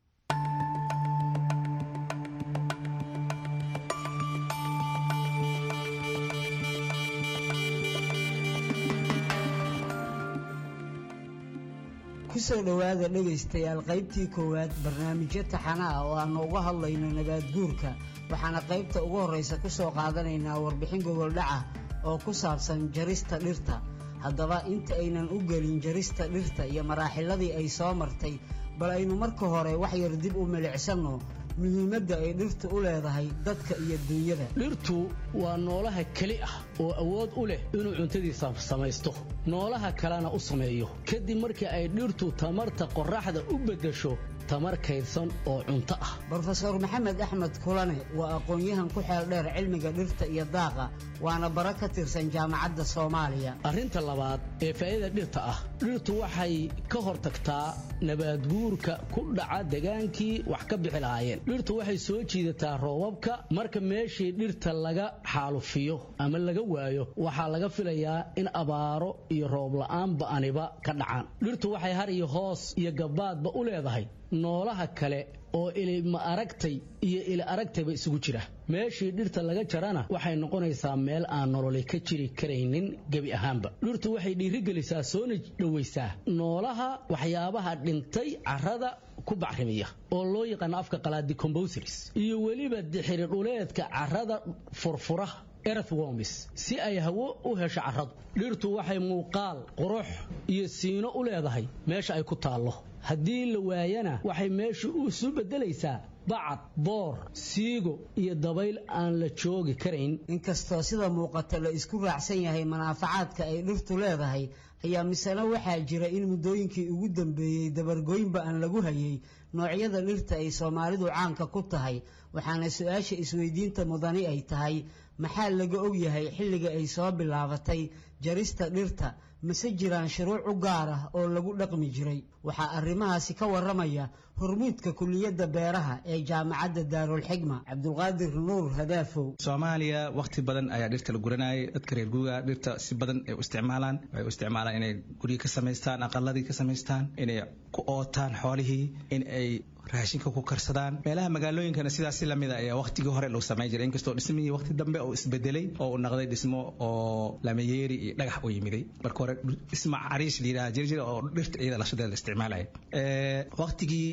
kusoo dhowaada dhegaystayaal qaybtii koowaad barnaamijyo taxana ah oo aanu uga hadlayno nabaad guurka waxaana qaybta ugu horraysa ku soo qaadanaynaa warbixin gogoldhaca oo ku saabsan jarista dhirta haddaba inta aynan u gelin jarista dhirta iyo maraaxiladii ay soo martay bal aynu marka hore wax yar dib u milicsanno muhiimadda ay dhirtu u leedahay dadka iyo duunyada dhirtu waa noolaha keli ah oo awood u leh inuu cuntadiisa samaysto noolaha kalena u sameeyo kadib markii ay dhirtu tamarta qorraxda u beddesho tamar kaydsan oo cunto ah brofeor maxamed axmed kulane waa aqoon-yahan ku xeel dheer cilmiga dhirta iyo daaqa waana bara ka tirsan jaamacadda soomaaliya arrinta labaad ee faa'iida dhirta ah dhirtu waxay ka hortagtaa nabaadguurka ku dhaca degaankii wax ka bixi lahaayeen dhirtu waxay soo jiidataa roobabka marka meeshii dhirta laga xaalufiyo ama laga waayo waxaa laga filayaa in abaaro iyo roob la'aan ba'aniba ka dhacaan dhirtu waxay har iyo hoos iyo gabbaadba u leedahay noolaha kale oo ilima aragtay iyo ili aragtayba isugu jira meeshii dhirta laga jarana waxay noqonaysaa meel aan nololi ka jiri karaynin gebi ahaanba dhirtu waxay dhiirigelisaa soona dhowaysaa noolaha waxyaabaha dhintay carrada ku bacrimiya oo loo yaqaano afka qalaadi comboseries iyo weliba dixiri dhuleedka carrada furfura earthworms si ay hawo u hesho carradu dhirtu waxay muuqaal qurux iyo siino u leedahay meesha ay ku taallo haddii la waayana waxay meeshu isu beddelaysaa bacad boor siigo iyo dabayl aan la joogi karayn inkastoo sida muuqata la isku raacsan yahay manaafacaadka ay dhirtu leedahay ayaa misena waxaa jira in muddooyinkii ugu dambeeyey dabargoynba aan lagu hayay noocyada dhirta ay soomaalidu caanka ku tahay waxaana su-aasha isweydiinta mudani ay tahay maxaa laga ogyahay xilliga ay soo bilaabatay jarista dhirta mase jiraan shuruuc u gaar ah oo lagu dhaqmi jiray waxaa arrimahaasi ka warramaya hormuudka kuliyadda beeraha ee jaamacadda daarulxigma cabdulqaadir nuur hadaafow soomaaliya wakhti badan ayaa dhirta la guranayay dadka reer guuga dhirta si badan ay u isticmaalaan waxay u isticmaalaan inay guryo ka samaystaan aqaladii ka samaystaan inay ku ootaan xoolihii in ay raashinka ku karsadaan meelaha magaalooyinkana sidaas si lamid a ayaa waqtigii hore lagu samayn jiray inkastoo dhismihii waqti dambe oo isbedelay oo uu noqday dhismo oo lamayeeri iyo dhagax u yimiday marka hore dhismo cariish la yidhaha jiri jira oo dhirta iyada lashadeeda la isticmaalaya waqtigii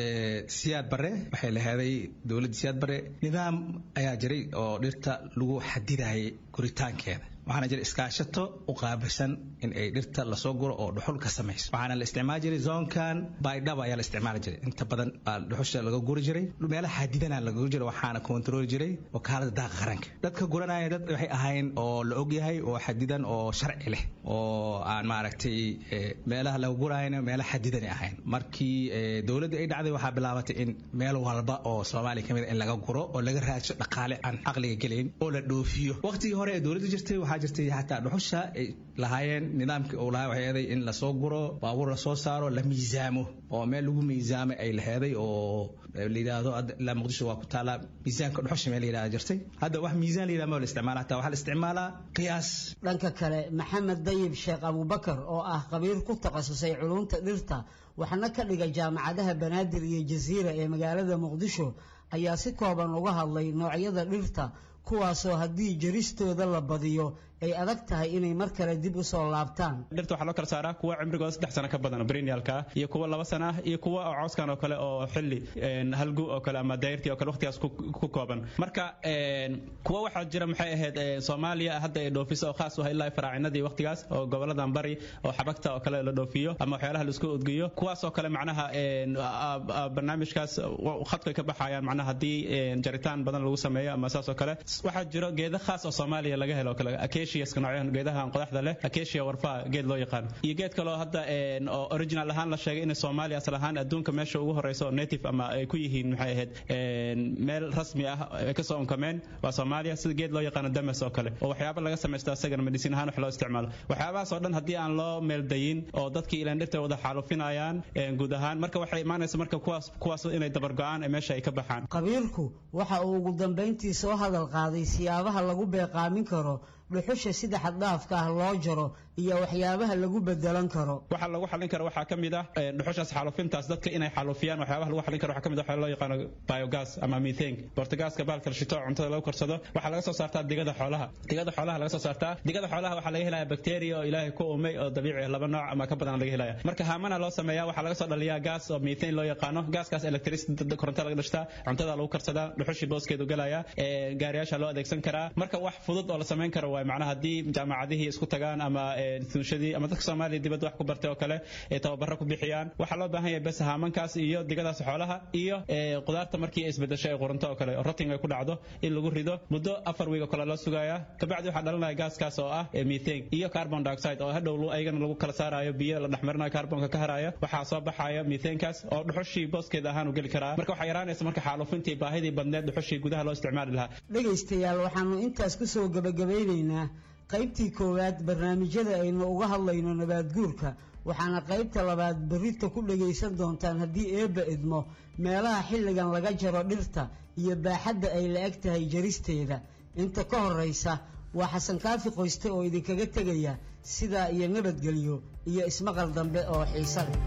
siyaad bare waxay laheeday dowladda siyaad bare nidaam ayaa jiray oo dhirta lagu xadidayay guritaankeeda waxaana jira iskaashato u qaabilsan in ay dhirta lasoo guro oo dhuxul ka samayso waxaana la isticmaali jiray zoonkan baydhaba ayaa la isticmaali jiray inta badan baa dhuxusha laga guri jiray meelaha xadidana laga guri jiray waxaana kontarooli jiray wakaalada daaqa qaranka dadka guranaya dad waxay ahayn oo la ogyahay oo xadidan oo sharci leh oo aan maaragtay meelaha laga gurayana meela xadidanay ahayn markii dowladda ay dhacday waxaa bilaabatay in meel walba oo soomaaliya kamid in laga guro oo laga raadsho dhaqaale aan caqliga gelayn oo la dhoofiyo waqtigii hore ee dowladda jirtay waxaa jirtay xataa dhuxusha ay lahaayeen nidaamkii uu lahaa waxay eeday in lasoo guro baabuur lasoo saaro la miisaamo oo meel lagu miisaamay ay laheeday oo la yidhaahdo ilaa muqdisho waa ku taalaa miisaanka dhuxusha meel la yidhahda jirtay hadda wax miisaan la yidhahda ma la isticmaala hataa waxaa la isticmaalaa qiyaas dhanka kale maxamed dayib sheekh abubakar oo ah khabiir ku takhasusay culunta dhirta waxna ka dhiga jaamacadaha banaadir iyo jasiira ee magaalada muqdisho ayaa si kooban uga hadlay noocyada dhirta kuwaasoo haddii jaristooda la badiyo ay adag tahay inay mar kale dib u soo laabtaan dhirta waxaa loo kala saaraa kuwa cimrigooda saddex sano ka badan oo perennialka ah iyo kuwa laba sano ah iyo kuwa oo cooskan oo kale oo xilli halgu oo kale ama dayrtii oo kale waqtigaas ku kooban marka kuwa waxaa jira maxay ahayd soomaaliya hadda ay dhoofiso oo khaas u ah ilaa faraacinadii waqtigaas oo goboladan bari oo xabagta oo kale la dhoofiyo ama waxyaalaha la isku udgiyo kuwaas oo kale macnaha barnaamijkaas khadka ka baxayaan macnaha haddii jaritaan badan lagu sameeyo ama saas oo kale waxaa jiro geeda khaas oo soomaaliya laga helo kale acaciaska noocyahan geedaha qodaxda leh acacia warfaa geed loo yaqaan iyo geed kaloo hadda oo original ahaan la sheegay in soomaaliya asal ahaan adduunka meesha ugu horeysa oo native ama ay ku yihiin maxay ahayd meel rasmi ah ay kasoo unkameen waa soomaaliya sida geed loo yaqaano damas oo kale oo waxyaaba laga samaysto asagana medicine ahaan wax loo isticmaalo waxyaabahaas oo dhan haddii aan loo meeldayin oo dadkii ilaan dhirta wada xaalufinayaan guud ahaan marka waxay imaanaysa marka kuwaas kuwaas inay dabargo-aan ee meesha ay ka baxaan qabiilku waxa uu ugu dambayntii soo hadal qaaday siyaabaha lagu beeqaamin karo dhuxusha sida xaddhaafka ah loo jaro iyo waxyaabaha lagu bedelan karo waxa lagu xalin karo waxaa ka mid ah dhuxushaas xaalufintaas dadka inay xaalufiyaan waxyaabaha lagu xalin karo waxaa ka mid ah waxa loo yaqaano biogas ama methane bortagaaska baalka la shito cuntada lagu karsado waxaa laga soo saartaa digada xoolaha digada xoolaha laga soo saartaa digada xoolaha waxaa laga helaya bacteria oo ilaahay ku umay oo dabiici ah laba nooc ama ka badan laga helaya marka haamana loo sameeyaa waxaa laga soo dhaliyaa gaas oo methane loo yaqaano gaaskaas electricity koronto laga dhashtaa cuntada lagu karsadaa dhuxushii booskeedu galaya gaariyaasha loo adeegsan karaa marka wax fudud oo la samayn karo waay macnaha haddii jaamacadihii isku tagaan ama sunshadii ama dadka soomaaliya dibadda wax ku bartay oo kale ay tababaro ku bixiyaan waxaa loo baahan yahay bes haamankaas iyo digadaas xoolaha iyo qudaarta markii ay isbedesho ay qurunto oo kale oo rotting ay ku dhacdo in lagu rido muddo afar wiig oo kale loo sugayaa kabacdi waxaa dhalanaya gaaskaas oo ah methane iyo carbon dioxide oo hadhow ayagana lagu kala saarayo biyo la dhexmarinayo carbonka ka haraya waxaa soo baxaya methanekaas oo dhuxushii booskeeda ahaan u geli karaa marka waxaa yaraanaysa marka xaalufintii baahidii badneed dhuxushii gudaha loo isticmaali lahaa dhegaystayaal waxaanu intaas ku soo gabagabeynaynaa qaybtii koowaad barnaamijyada aynu uga hadlayno nabaadguurka waxaana qaybta labaad berrita ku dhagaysan doontaan haddii eebba idmo meelaha xilligan laga jaro dhirta iyo baaxadda ay la eg tahay jaristeeda inta ka horraysa waa xasan kaafi qoyste oo idinkaga tegaya sidaa iyo nabadgelyo iyo ismaqal dambe oo xiise leh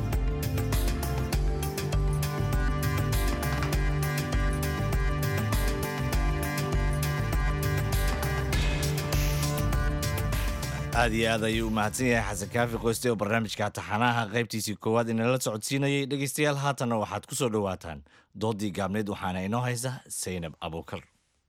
aad iyo aad ayuu u mahadsan yahay xasan kaafi qoyste oo barnaamijka taxanaha qaybtiisii koowaad inala socodsiinayay dhegeystayaal haatanna waxaad ku soo dhowaataan doodii gaabneed waxaana inoo haysa saynab abuukar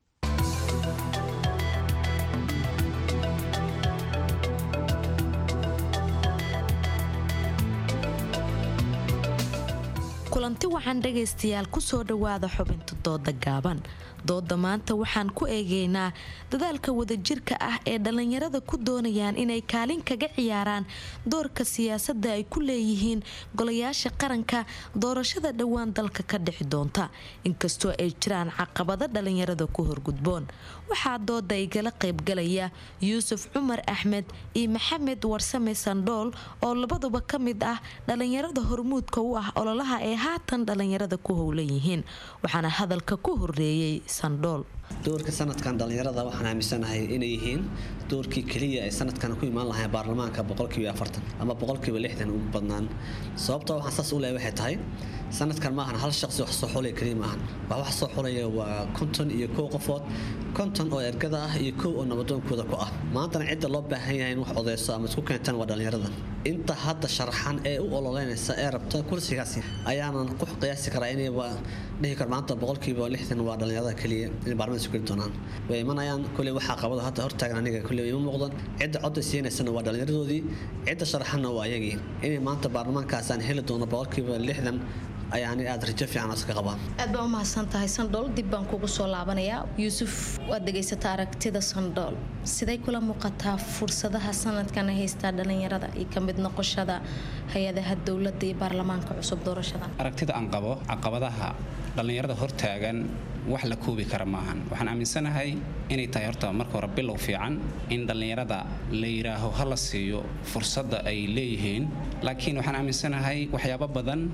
kulanti waxaan dhegaystayaal ku soo dhowaada xubinta dooda gaaban dooda maanta waxaan ku eegaynaa dadaalka wadajirka ah ee dhallinyarada ku doonayaan inay kaalin kaga ciyaaraan doorka siyaasadda ay ku leeyihiin golayaasha qaranka doorashada dhowaan dalka ka dhixi doonta inkastoo ay jiraan caqabado dhallinyarada ku horgudboon waxaa dooda igala qaybgalaya yuusuf cumar axmed iyo maxamed warsame sandhool oo labaduba ka mid ah dhallinyarada hormuudka u ah ololaha ee haatan dhallinyarada ku howlan yihiin waxaana hadalka ku horeeyey sandhool doorka sanadkan dhallinyarada waxaan aaminsanahay inay yihiin doorkii keliya ay sanadkan ku imaan lahayn baarlamaanka boqolkiiba afartan ama boqolkiiba lixdan ugu badnaan sababta waxaan saas u leeyahay waxay tahay sanadkan maahan hal shaqsi wax soo xulaya keliya maahan wax wax soo xulaya waa konton iyo kow qofood konton oo ergada ah iyo kow oo nabadoonkooda ku ah maantana cidda loo baahan yahay in wax odeyso ama isku keentaan waa dhallinyarada inta hadda sharaxan ee u ololeynaysa ee rabta kursigaasi ayaanan ku qiyaasi karaa inay dhihi karo maanta boqolkiiba lixdan waa dhallinyarada keliya inay baarlamaanka isu geli doonaan way imanayaan kuley waxaa qabada hadda hortaagan aniga kuley ima muuqdan cidda codda siinaysana waa dhallinyaradoodii cidda sharaxanna waa ayagii inay maanta baarlamaankaas aan heli doono boqolkiiba lixdan ayaani aada rajo fiican iska qabaan aad baa u mahadsan tahay sandhool dib baan kugu soo laabanayaa yuusuf waad dhegaysata aragtida sandhool siday kula muuqataa fursadaha sanadkan ay haystaa dhallinyarada iyo ka mid noqoshada hay-adaha dowladda iyo baarlamaanka cusub doorashada aragtida aan qabo caqabadaha dhallinyarada hortaagan wax la koobi kara maahan waxaan aaminsanahay inay tahay horta marka hore bilow fiican in dhallinyarada la yidhaaho ha la siiyo fursadda ay leeyihiin laakiin waxaan aaminsanahay waxyaabo badan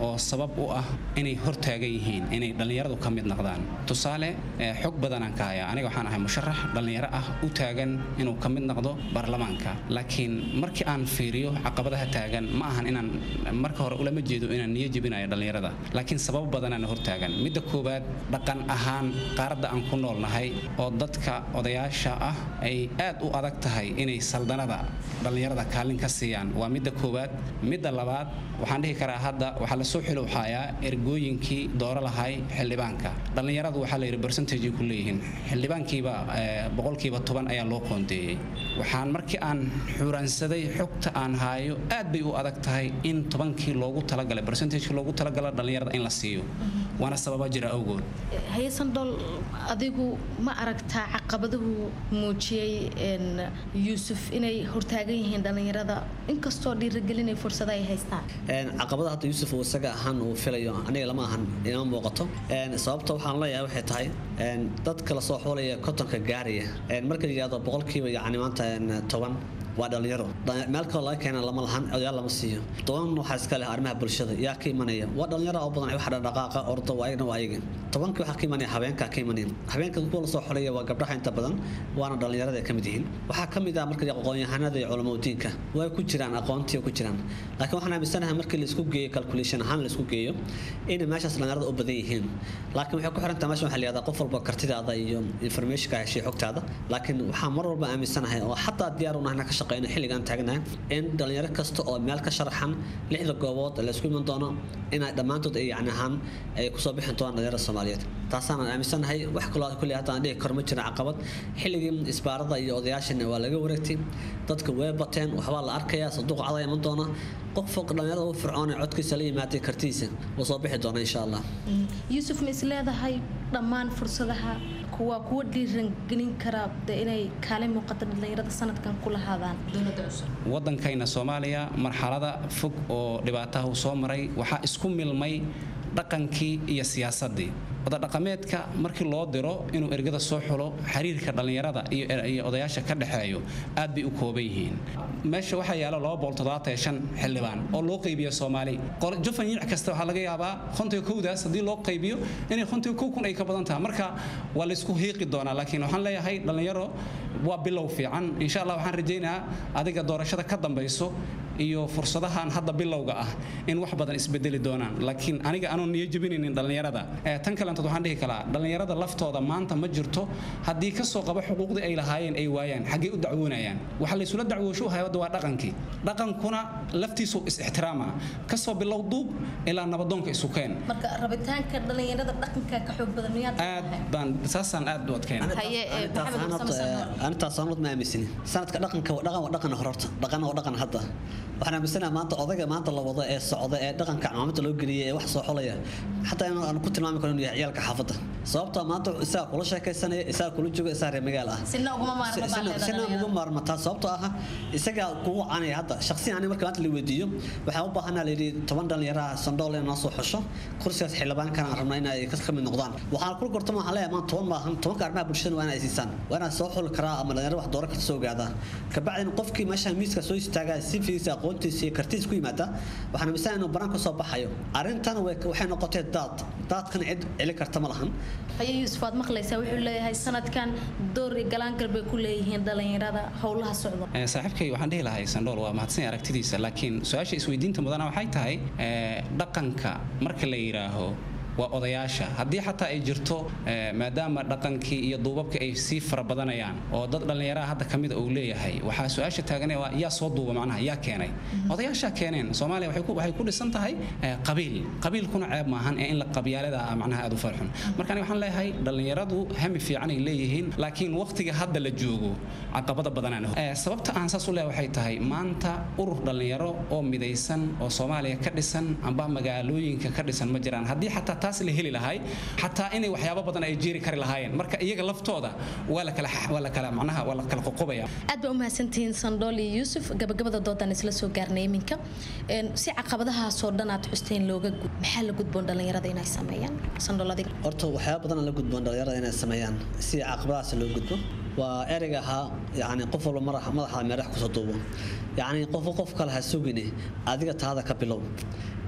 oo sabab u ah inay hortaagan yihiin inay dhallinyaradu ka mid noqdaan tusaale xog badanaan ka hayaa aniga waxaan ahay musharax dhallinyaro ah u taagan inuu ka mid noqdo baarlamaanka laakiin markii aan fiiriyo caqabadaha taagan ma ahan inaan marka hore ulama jeedo inaan niyo jebinayo dhallinyarada laakiin sabab badanaan hortaagan midda koowaad dhaqan ahaan qaaradda aan ku noolnahay oo dadka odayaasha ah ay aad u adag tahay inay saldanada dhallinyarada kaalin ka siiyaan waa midda koowaad midda labaad waxaan dhihi karaa hadda waxaa lasoo xilowxayaa ergooyinkii dooro lahay xildhibaanka dhallinyaradu waxaa la yidhi bercentage ku leeyihiin xildhibaankiiba boqolkiiba toban ayaa loo qoondeeyey waxaan markii aan xuuraansaday xogta aan haayo aad bay u adag tahay in tobankii loogu talagalay bercentagekii loogu talagala dhallinyarada in la siiyo waana sababa jira awgood hayesandhool adigu ma aragtaa caqabaduhu muujiyey yuusuf inay hortaagan yihiin dhallinyarada inkastoo dhiirigelinay fursada ay haystaan caqabada hadda yuusuf uu isaga ahaan uu filayo aniga lama ahan inama muuqato sababta waxaan leeyahay waxay tahay dadka lasoo xoolaya kotonka gaaraya marka la yidhahdo boqolkiiba yacni maanta toban waa dhalinyaro meel kaloo laga keena lama lahan odayaal lama siiyo toban waxaa iska leh arrimaha bulshada yaa ka imanaya waa dhalinyaro oo badan wax dhaqaaqa ordo waa ayagna waa ayaga tobankii waxaa ka imanaya habeenkaa ka imanaya habeenka kuwa lasoo xolaya waa gabdhaha inta badan waana dhalinyarada ay ka mid yihiin waxaa ka mid ah marka aqoon-yahanada iyo culamadiinka way ku jiraan aqoontii ku jiraan laakiin waxaan aaminsanahay markii laisku geeyo calculation ahaan laisku geeyo inay meeshaas dhalinyarada u badan yihiin laakiin waxay ku xirantahay meesha waxaa la yihahdaa qof walba kartidaada iyo informationka heshay xogtaada laakiin waxaan mar walba aaminsanahay oo xataa diyaar u nahna ka shaqeyno xilligaan taagnahay in dhalinyaro kasta oo meel ka sharaxan lixda goobood laysku iman doono inay dhammaantood ay yacni ahaan ay kusoo bixin doonaan dhalinyarada soomaaliyeed taasaan aaminsanahay wax kaloo kulli hadda aan dhihi karo ma jira caqabad xilligii isbaarada iyo odayaashana waa laga wareegtay dadka way bateen waxbaa la arkayaa sanduuq cada iman doona qof fog dhalinyarada u fircoon ee codkiisa la yimaaday kartidiisa wuu soo bixi doona insha allah yuusuf ma is leedahay dhammaan fursadaha kuwa kuwa dhiirangelin kara de inay kaalin muuqata dhalinyarada sanadkan ku lahaadaan dowladda cusub waddankayna soomaaliya marxalada fog oo dhibaataha uu soo maray waxaa isku milmay dhaqankii iyo siyaasaddii odadhaqameedka markii loo diro inuu ergada soo xulo xiriirka dhallinyarada iyo odayaasha ka dhexeeyo aad bay u kooban yihiin meesha waxaa yaala xildhibaan oo loo qaybiya soomaali jufan yiic kasta waxaa laga yaabaa kontiga kowdaas haddii loo qaybiyo inay kontiga kow kun ay ka badan tahay marka waa laysku hiiqi doonaa laakiin waxaan leeyahay dhallinyaro waa bilow fiican insha allah waxaan rajaynayaa adiga doorashada ka dambayso iyo fursadahan hadda bilowga ah in wax badan isbedeli doonaan laakiin aniga aanu niyo jebinaynin dhallinyarada tan kalentood waxaan dhihi kalaa dhallinyarada laftooda maanta ma jirto haddii kasoo qaba xuquuqdii ay lahaayeen ay waayaan xaggee u dacwoonayaan waxa laysula dacwoosho u hayada waa dhaqankii dhaqankuna laftiisu is-ixtiraama kasoo bilow duub ilaa nabadoonka isu keen marka rabitaanka dhalinyarada dhaqanka ka xoog badan miyaad aad baan saasaan aad u adkeyn arintaas sanad ma aaminsani sanadka dhaqanka dhaqan waa dhaqan hororta dhaqan waa dhaqan hadda waxaan aaminsanaha maanta odayga maanta la wado ee socda ee dhaqanka cimaamadda loo geliyay ee wax soo xolaya xataa in aan ku tilmaami karo inuu yahay ciyaalka xaafadda sababtoo maanta isaga kula sheekaysanaya isaga kula jooga isaga reer magaal ah sina uguma maarmasina ugu maarmataa sababtoo ah isaga kugu canaya hadda shaqsiyan ani marka maanta la weydiiyo waxaan u baahanaa layidhi toban dhalinyaraha sandhool in noo soo xusho kursigaas xildhibaankana aan rabnaa inay ka mid noqdaan waxaan kula gortama waxaan leeyahay maanta toban maahan tobanka arrimaha bulshada waa inay siisaan waa inaan soo xuli karaa ama dhalinyaro wax dooro karta soo ogaadaa kabacdina qofkii meesha miiska soo istaagaa si fiisa aqoontiisa iyo kartiis ku yimaada waxaan amisan inuu banaan kasoo baxayo arrintan waxay noqotay daad daadkan cid celi karta ma lahan haye yuusuf aad maqlaysaa wuxuu leeyahay sanadkan door iyo galaangal bay ku leeyihiin dhalinyarada howlaha socda saaxiibkay waxaan dhihi lahay sandhool waa mahadsan aragtidiisa laakiin su-aasha isweydiinta mudana waxay tahay dhaqanka marka la yidhaaho waa odayaasha haddii xataa ay jirto maadaama dhaqankii iyo duubabka ay sii fara badanayaan oo dad dhallinyaraha hadda ka mida uu leeyahay waxaa su-aasha taagan waa yaa soo duuba macnaha yaa keenay odayaashaa keeneen soomaaliya waxay ku dhisan tahay qabiil qabiilkuna ceeb maahan ee in la qabyaalada ah macnaha aad u farxun marka aniga waxaan leeyahay dhallinyaradu hami fiican ay leeyihiin laakiin waqtiga hadda la joogo caqabada badanaan sababta aan saas u leeyahay waxay tahay maanta urur dhallinyaro oo midaysan oo soomaaliya ka dhisan amba magaalooyinka ka dhisan ma jiraan haddii xataa taas la heli lahay xataa inay waxyaabo badan ay jeeri kari lahaayeen marka iyaga laftooda waa la kala waa la kala macnaha waa la kala qoqobaya aad baa u mahadsantihiin sandhool iyo yuusuf gabagabada doodan isla soo gaarnay iminka si caqabadahaasoo dhan aad xusteen looga gud maxaa la gudboon dhalinyarada inay sameeyaan sandhool adiga horta waxyaaba badan la gudboon dhalinyarada inay sameeyaan si caqabadahaas loo gudbo waa ereyga ahaa yani qof walba madaxa meerax kusoo duubo yani qof qof kale ha sugine adiga taada ka bilow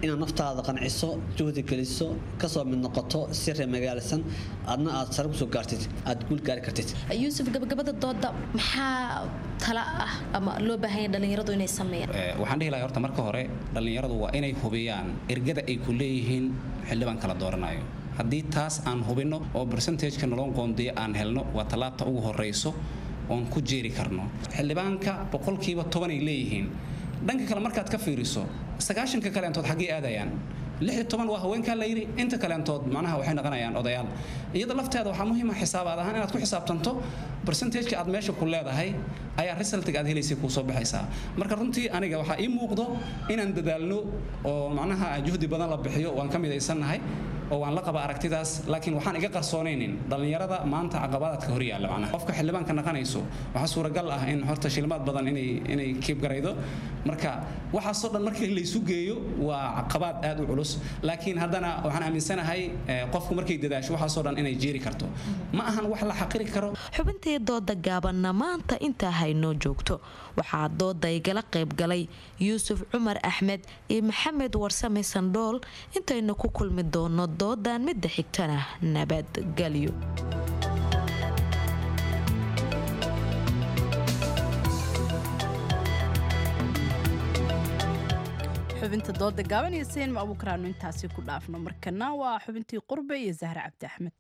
inaad naftaada qanciso juhdi geliso kasoo mid noqoto si reer magaalisan adna aad sare kusoo gaartid aad guul gaari kartid yuusuf gabagabada dooda maxaa tala ah ama loo baahanya dhallinyaradu inay sameeyaan waxaan dhihi lahay horta marka hore dhallinyaradu waa inay hubiyaan ergada ay ku leeyihiin xildhibaan kala dooranayo haddii taas aan hubinno oo bersentajka nolon qoondiya aan helno waa tallaabta ugu horrayso oon ku jeeri karno xildhibaanka boqolkiiba tobanay leeyihiin dhanka kale markaad ka fiiriso sagaashanka kaleentood xaggee aadayaan lix iyo toban waa haweenkaa la yidhi inta kaleentood macnaha waxay noqonayaan odayaal iyada lafteeda waxaa muhiima xisaabaad ahaan inaad ku xisaabtanto bersentajka aad meesha ku leedahay ayaa resultiga aad helaysay kuu soo baxaysaa marka runtii aniga waxaa ii muuqdo inaan dadaalno oo macnaha juhdi badan la bixiyo waan ka midaysannahay oo waan la qaba aragtidaas laakiin waxaan iga qarsoonaynin dhallinyarada maanta caqabadaadka hor yaalla macnaha qofka xildhibaanka naqanayso waxaa suuragal ah in horta shilmaad badan inay inay kiib garaydo marka waxaasoo dhan markii laysu geeyo waa caqabaad aad u culus laakiin haddana waxaan aaminsanahay qofku markay dadaasho waxaasoo dhan inay jeeri karto ma ahan wax la xaqiri karo xubintii dooda gaabanna maanta intaa haynoo joogto waxaa dooda igala qayb galay yuusuf cumar axmed iyo maxamed warsame sandhool intaynu ku kulmi doono doodan midda xigtana nabadgelyo xubinta dooda gaaban iyo seenma abuukaraanu intaasi ku dhaafno markana waa xubintii qurbe iyo zahre cabdi axmed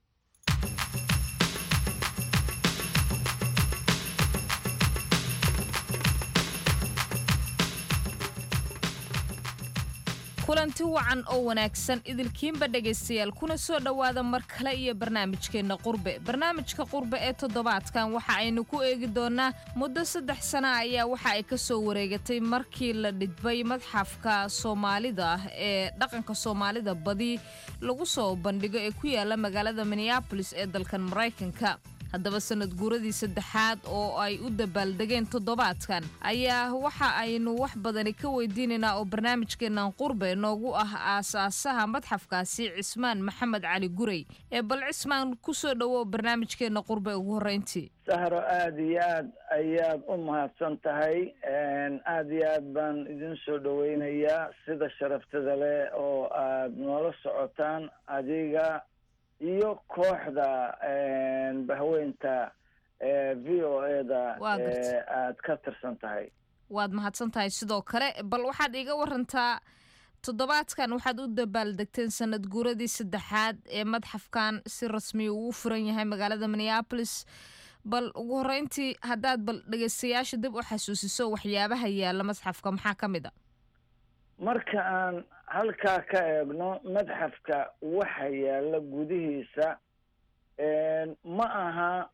kulanti wacan oo wanaagsan idilkiinba dhegaystayaal kuna soo dhowaada mar kale iyo barnaamijkeenna qurbe barnaamijka qurbe ee toddobaadkan waxa aynu ku eegi doonnaa muddo saddex sana ayaa waxa ay ka soo wareegatay markii la dhidbay madxafka soomaalida ah ee dhaqanka soomaalida badi lagu soo bandhigo ee ku yaala magaalada minneabolis ee dalkan maraykanka haddaba sanad guuradii saddexaad oo ay u dabaaldegeen toddobaadkan ayaa waxa aynu wax badani ka weydiinaynaa oo barnaamijkeennan qurbe noogu ah aasaasaha madxafkaasi cismaan maxamed cali gurey ee bal cismaan ku soo dhowow barnaamijkeenna qurbe ugu horreyntii sahro aada iyo aad ayaad u mahadsan tahay aada iyo aad baan idin soo dhoweynayaa sida sharaftada leh oo aad noola socotaan adiga iyo kooxda bahweynta v o eda aad ka tirsan tahay waad mahadsan tahay sidoo kale bal waxaad iiga warantaa toddobaadkan waxaad u dabaaldegteen sanad guuradii saddexaad ee madxafkan si rasmiya uu furan yahay magaalada minneabolis bal ugu horreyntii haddaad bal dhegaystayaasha dib u xasuusiso waxyaabaha yaalla madxafka maxaa ka mid a marka aan halkaa ka eegno madxafka waxa yaalla gudihiisa ma aha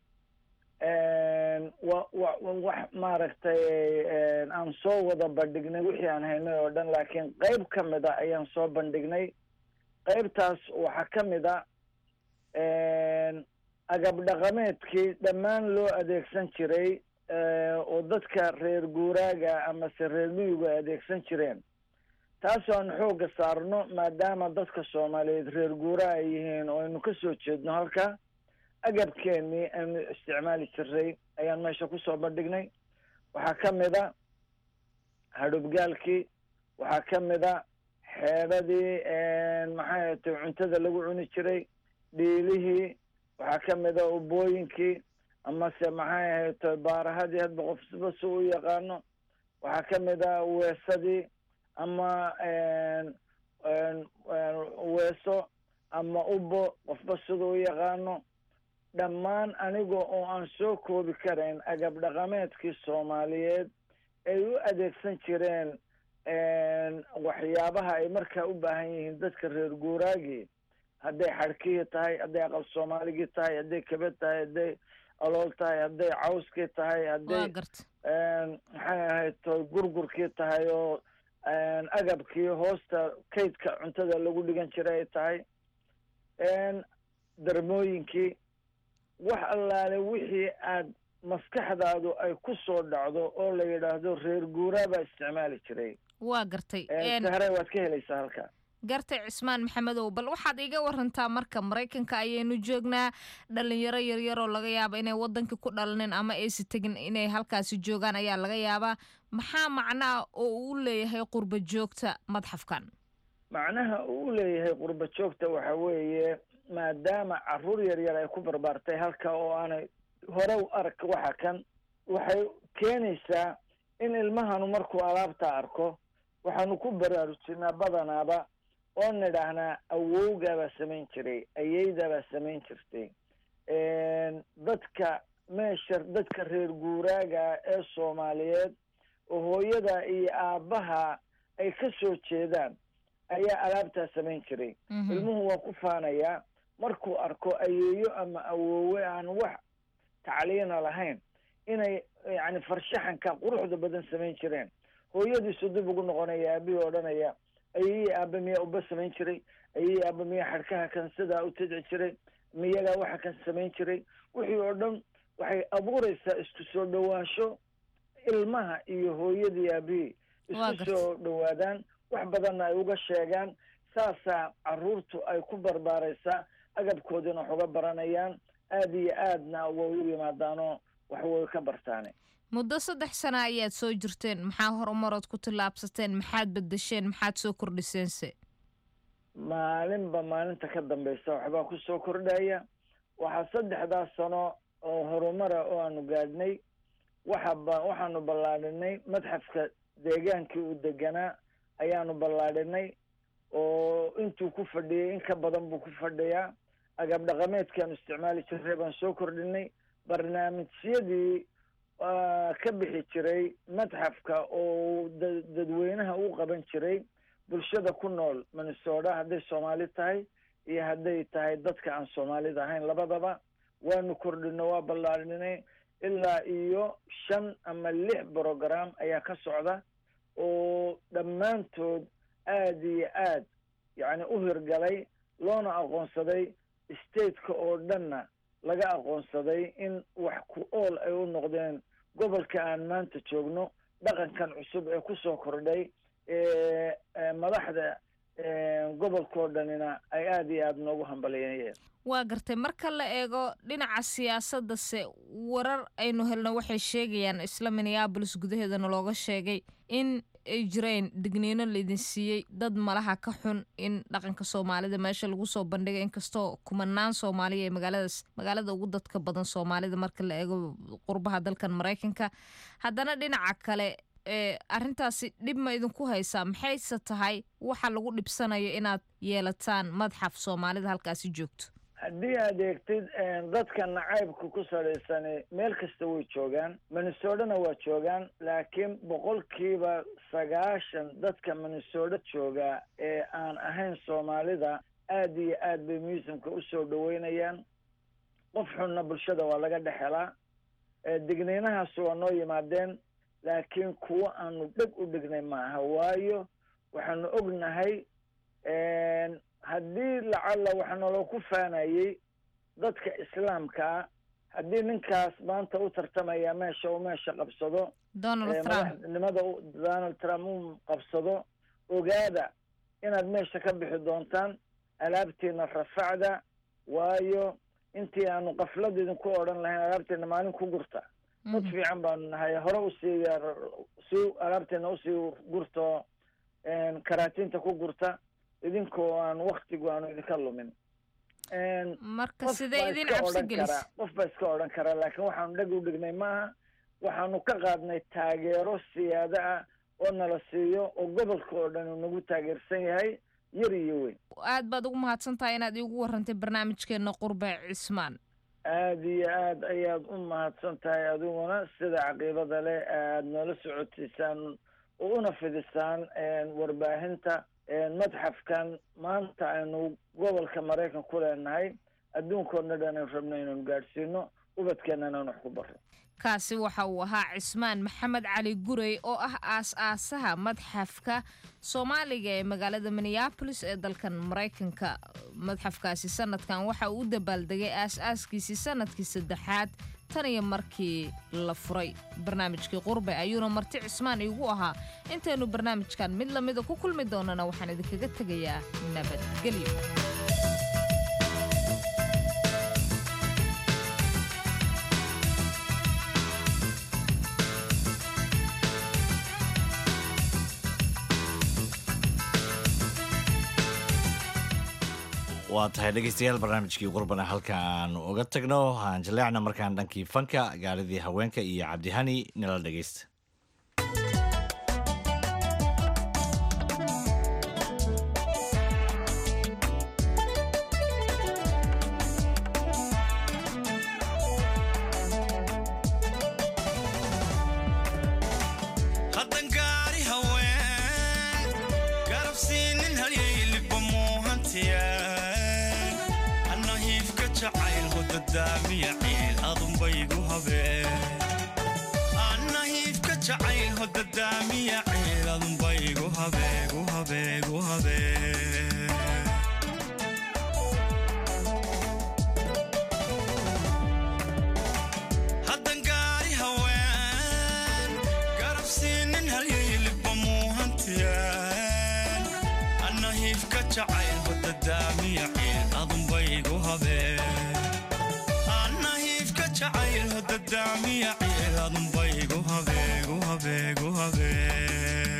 wa wa wax maaragtay aan soo wada bandhignay wixii aan haynay oo dhan laakiin qeyb ka mid a ayaan soo bandhignay qeybtaas waxaa ka mid a agab dhaqameedkii dhammaan loo adeegsan jiray oo dadka reer guuraaga amase reer miyigu ay adeegsan jireen taasoo aan xoogga saarno maadaama dadka soomaaliyeed reer guuraa ay yihiin oo aynu ka soo jeedno halka agabkeenii aynu isticmaali jiray ayaan meesha kusoo bandhignay waxaa ka mid a hadhubgaalkii waxaa ka mid a xeedhadii maxay atay cuntada lagu cuni jiray dhiilihii waxaa ka mid a ubooyinkii amase maxay ahayto baarahadii hadba qofba si u yaqaano waxaa ka mid a weesadii ama weeso ama ubo qofba sida u yaqaano dhammaan aniga oo aan soo koobi karayn agab dhaqameedkii soomaaliyeed ay u adeegsan jireen waxyaabaha ay markaa u baahan yihiin dadka reer guuraagii hadday xadhkihii tahay hadday aqal soomaaligii tahay hadday kabad tahay hadday alool tahay hadday cawskii tahay hadday maxay ahayd to gurgurkii tahay oo agabkii hoosta kaydka cuntada lagu dhigan jiray ay tahay darmooyinkii wax allaale wixii aad maskaxdaadu ay ku soo dhacdo oo la yidhaahdo reer guuraa baa isticmaali jiray waa gartay sahre waad ka helaysaa halka gartay cismaan maxamedow bal waxaad iga warantaa marka maraykanka ayaynu joognaa dhalinyaro yaryar oo laga yaaba inay wadanka ku dhalaneen ama aysi tegin inay halkaasi joogaan ayaa laga yaabaa maxaa macnaa oo uu leeyahay qurba joogta madxafkan macnaha uu u leeyahay qurba joogta waxa weeye maadaama caruur yar yar ay ku barbaartay halka oo aanay hore u arag waxa kan waxay keenaysaa in ilmahanu markuu alaabta arko waxaanu ku baraarujinaa badanaaba oo nidhaahnaa awowgaabaa samayn jiray ayeydaabaa samayn jirtay dadka meesha dadka reer guuraaga ee soomaaliyeed oo hooyada iyo aabbaha ay ka soo jeedaan ayaa alaabtaa samayn jiray ilmuhu waa ku faanayaa markuu arko ayeeyo ama awoowe aan wax tacliina lahayn inay yani farshaxanka quruxda badan samayn jireen hooyadiisu dib ugu noqonaya aabihii odhanaya ayeye aaba miyaa uba samayn jiray ayeye aaba miyaa xadhkaha kan sidaa u tadci jiray miyagaa waxa kan samayn jiray wixii oo dhan waxay abuureysaa isku soo dhowaansho ilmaha iyo hooyadii aabihii isku soo dhowaadaan wax badanna ay uga sheegaan saasaa caruurtu ay ku barbaaraysaa agabkoodina wax uga baranayaan aada iyo aadna way u yimaadaanoo wax way ka bartaane muddo saddex sana ayaad soo jirteen maxaa horumarood ku tallaabsateen maxaad bedesheen maxaad soo kordhiseense maalinba maalinta ka dambeysa waxbaa kusoo kordhaya waxaa saddexdaas sano oo horumara oo aanu gaadhnay waxaba waxaanu ballaadhinay madxafka deegaankii uu deganaa ayaanu ballaadhinay oo intuu ku fadhiyay in ka badan buu ku fadhiyaa agab dhaqameedkaanu isticmaali jirnay baan soo kordhinay barnaamijyadii ka bixi jiray madxafka oo dadweynaha u qaban jiray bulshada ku nool minnesota hadday soomaali tahay iyo hadday tahay dadka aan soomaalida ahayn labadaba waanu kordhino waa ballaadhinay ilaa iyo shan ama lix brogram ayaa ka socda oo dhammaantood aada iyo aad yacni u hirgalay loona aqoonsaday stateka oo dhanna laga aqoonsaday in wax ku ool ay u noqdeen gobolka aan maanta joogno dhaqankan cusub ee kusoo kordhay madaxda gobolkao dhanina ay aada iyo aada noogu hambalyeeyeen waa gartay marka la eego dhinaca siyaasadase warar aynu helno waxay sheegayaan isla minneabolis gudaheedana looga sheegay in ay jireen digniino laydin siiyey dad malaha ka xun in dhaqanka soomaalida meesha lagu soo bandhigay inkastoo kumanaan soomaaliya ee magaaladaas magaalada ugu dadka badan soomaalida marka la eego qurbaha dalkan maraykanka haddana dhinaca kale ee arrintaasi dhib ma idinku haysaa maxayse tahay waxa lagu dhibsanayo inaad yeelataan madxaf soomaalida halkaasi joogto haddii aad eegtid dadka nacaybka ku salaysan meel kasta way joogaan minnesotana waa joogaan laakiin boqolkiiba sagaashan dadka minnesota jooga ee aan ahayn soomaalida aada iyo aad bay musimka usoo dhaweynayaan qof xunna bulshada waa laga dhex helaa digniinahaas waa noo yimaadeen laakiin kuwo aanu dheg u dhignay maaha waayo waxaanu ognahay haddii lacalla waxaa naloo ku faanayey dadka islaamkaa haddii ninkaas maanta u tartamaya meesha uu meesha qabsado madaxnimada donald trump uu qabsado ogaada inaad meesha ka bixi doontaan alaabtiina rafacda waayo intii aanu kaflad idinku odhan lahayn alaabtiina maalin ku gurta dad fiican baanu nahay hore usii si alaabteena usii gurto karaatinta ku gurta idinkoo aan waktigu aanu idinka lumin marka sidee idin cabsi gelisa qof baa iska odhan karaa laakiin waxaanu dheg u dhignay maaha waxaanu ka qaadnay taageero siyaado ah oo nala siiyo oo gobolka oo dhan uu nagu taageersan yahay yar iyo weyn aad baad ugu mahadsan tahay inaad iigu warrantay barnaamijkeena qurbe cismaan aada iyo aad ayaad u mahadsan tahay adiguna sida caqiibada leh aad noola socotiisaan oo una fidisaan warbaahinta madxafkan maanta aynu gobolka maraykan ku leenahay adduunkoodna dhan aynu rabno inaynu gaadhsiino ubadkeennana aan wax ku barro kaasi waxa uu ahaa cismaan maxamed cali gurey oo ah aas-aasaha madxafka soomaaliga ee magaalada minneabolis ee dalkan maraykanka madxafkaasi sanadkan waxa uu u dabaaldegay aas-aaskiisii sanadkii saddexaad tan iyo markii la furay barnaamijkii qurbe ayuuna marti cismaan iigu ahaa intaynu barnaamijkan mid lamida ku kulmi doonana waxaan idinkaga tegayaa nabadgelyo waa tahay dhegeystayaal barnaamijkii qurbana halka aan uga tagno aan jaleecna markaan dhankii fanka gaaridii haweenka iyo cabdihani nala dhegeysta haddan gaari haween garab siinin halyayliba muuhantiyeen anna hiifka jacayl hodadaamiya ciil adunbaygu habeen anna hiifka jacayl hodadaamiya ciil adunbaygu habeegu habeegu habeen haddan gaari haween garab siinin halyayliba muuhantiyeen anna hiifka jacayl hodadaamiya ciil adunbaygu habeen anna hiifka jacayl hodadaamiya ciil adunbaygu habeegu habeegu habeen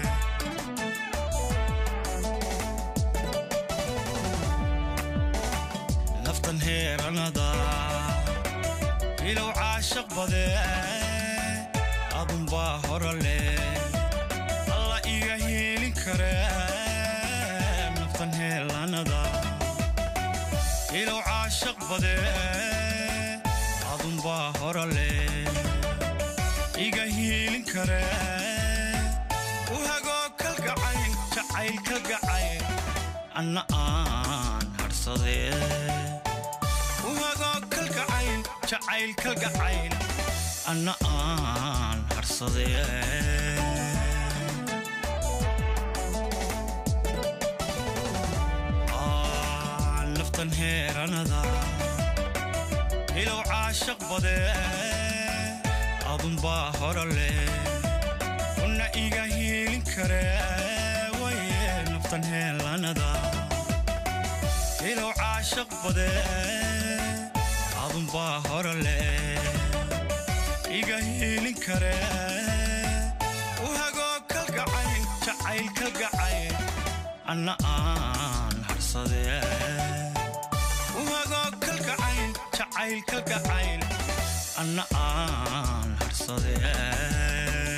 naftan heeranada ilow caashaq badee adunbaa hora leh alla iga hiilin karee naftan heelanada ilow caashaq badee adunbaa hora leh iga hiilin karee u hagoo kalgacayl jacayl kalgacayl anna aan hadhsadee u hagoo kalgacayl jacayl kalgacayl anna aan hadhsadee Aa, naftan heeranada ilow caashaq badee adunbaa hora leh una iga hiilin karee waye naftan heelanada ilow caashaq badee adunbaa hora leh iga hiilin karee u hagoo kalgacayl jacayl kalgacayl anna aan hadhsadee u hagoo kalgacayl jacayl kalgacayl anna aan hadhsadee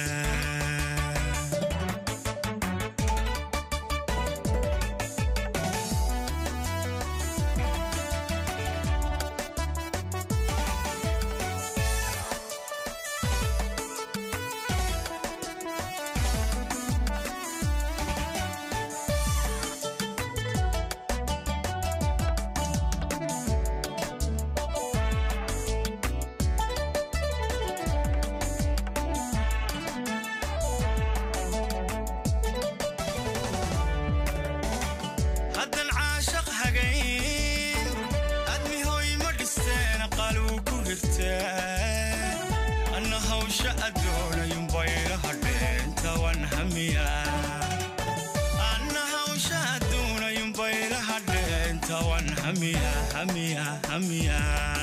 haddan caashaq hagayn admi hooy ma dhisteen qaluu ku hirteen anna hawsha addoonayun bayla hadheen tawan hamiya anna hawsha addoonayun bayla hadheen tawan hamiya hamiya hamiya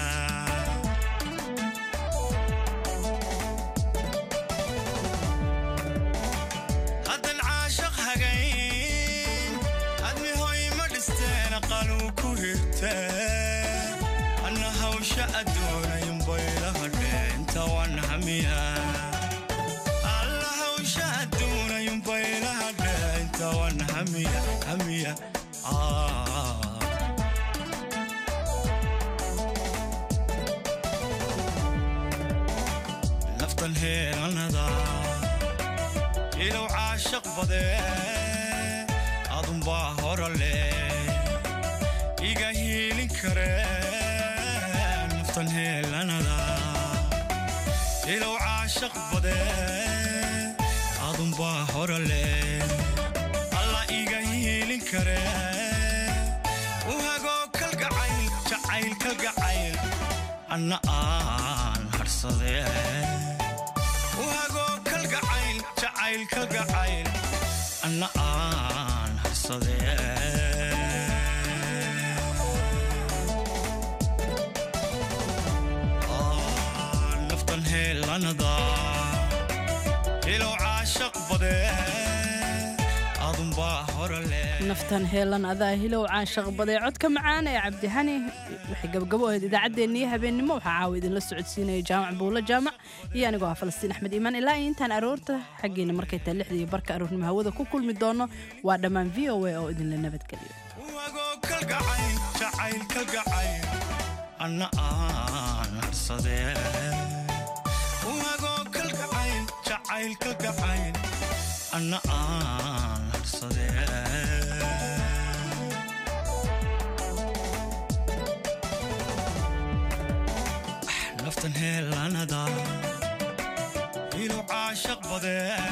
haddan caashaq hagayn admi hooy ma dhisteen qaluu ku hirteen anna hawsha addoonayun bayla hadheen tawan hamiya alla hawsha addoonayun bayla hadheen tawan hamiya hamiya Ah. naftan heelanada ilow caashaq badee adunbaa hora leh iga hiilin karee naftan heelanada ilow caashaq badee adunbaa hora leh alla iga hiilin karee u hagoo kalgacayl jacayl kalgacayl anna aan hadhsadee u hagoo kalgacayl jacayl kalgacayl anna aan hadhsadee Aa, naftan heelanada ilow caashaq badee adun adunbaa horale naftan heelan adaa hilow caashaq badee codka macaan ee cabdihani waxay gabagabo ahayd idaacaddeenniyo habeennimo waxaa caawa idinla socodsiinaya jaamac buulo jaamac iyo anigoo ah falastiin axmed iimaan ilaa iyo intaan aroorta xaggeena markay tahay lixda iyo barka aroornimo hawada ku kulmi doono waa dhammaan v o a oo idinla nabadgeliyo kalgacayl jacayl kalgacayl anna aan harsadee uagoo kalgacayl jacayl kalgacayl anna aan harsadee naftan heelanada ilu caashaq badee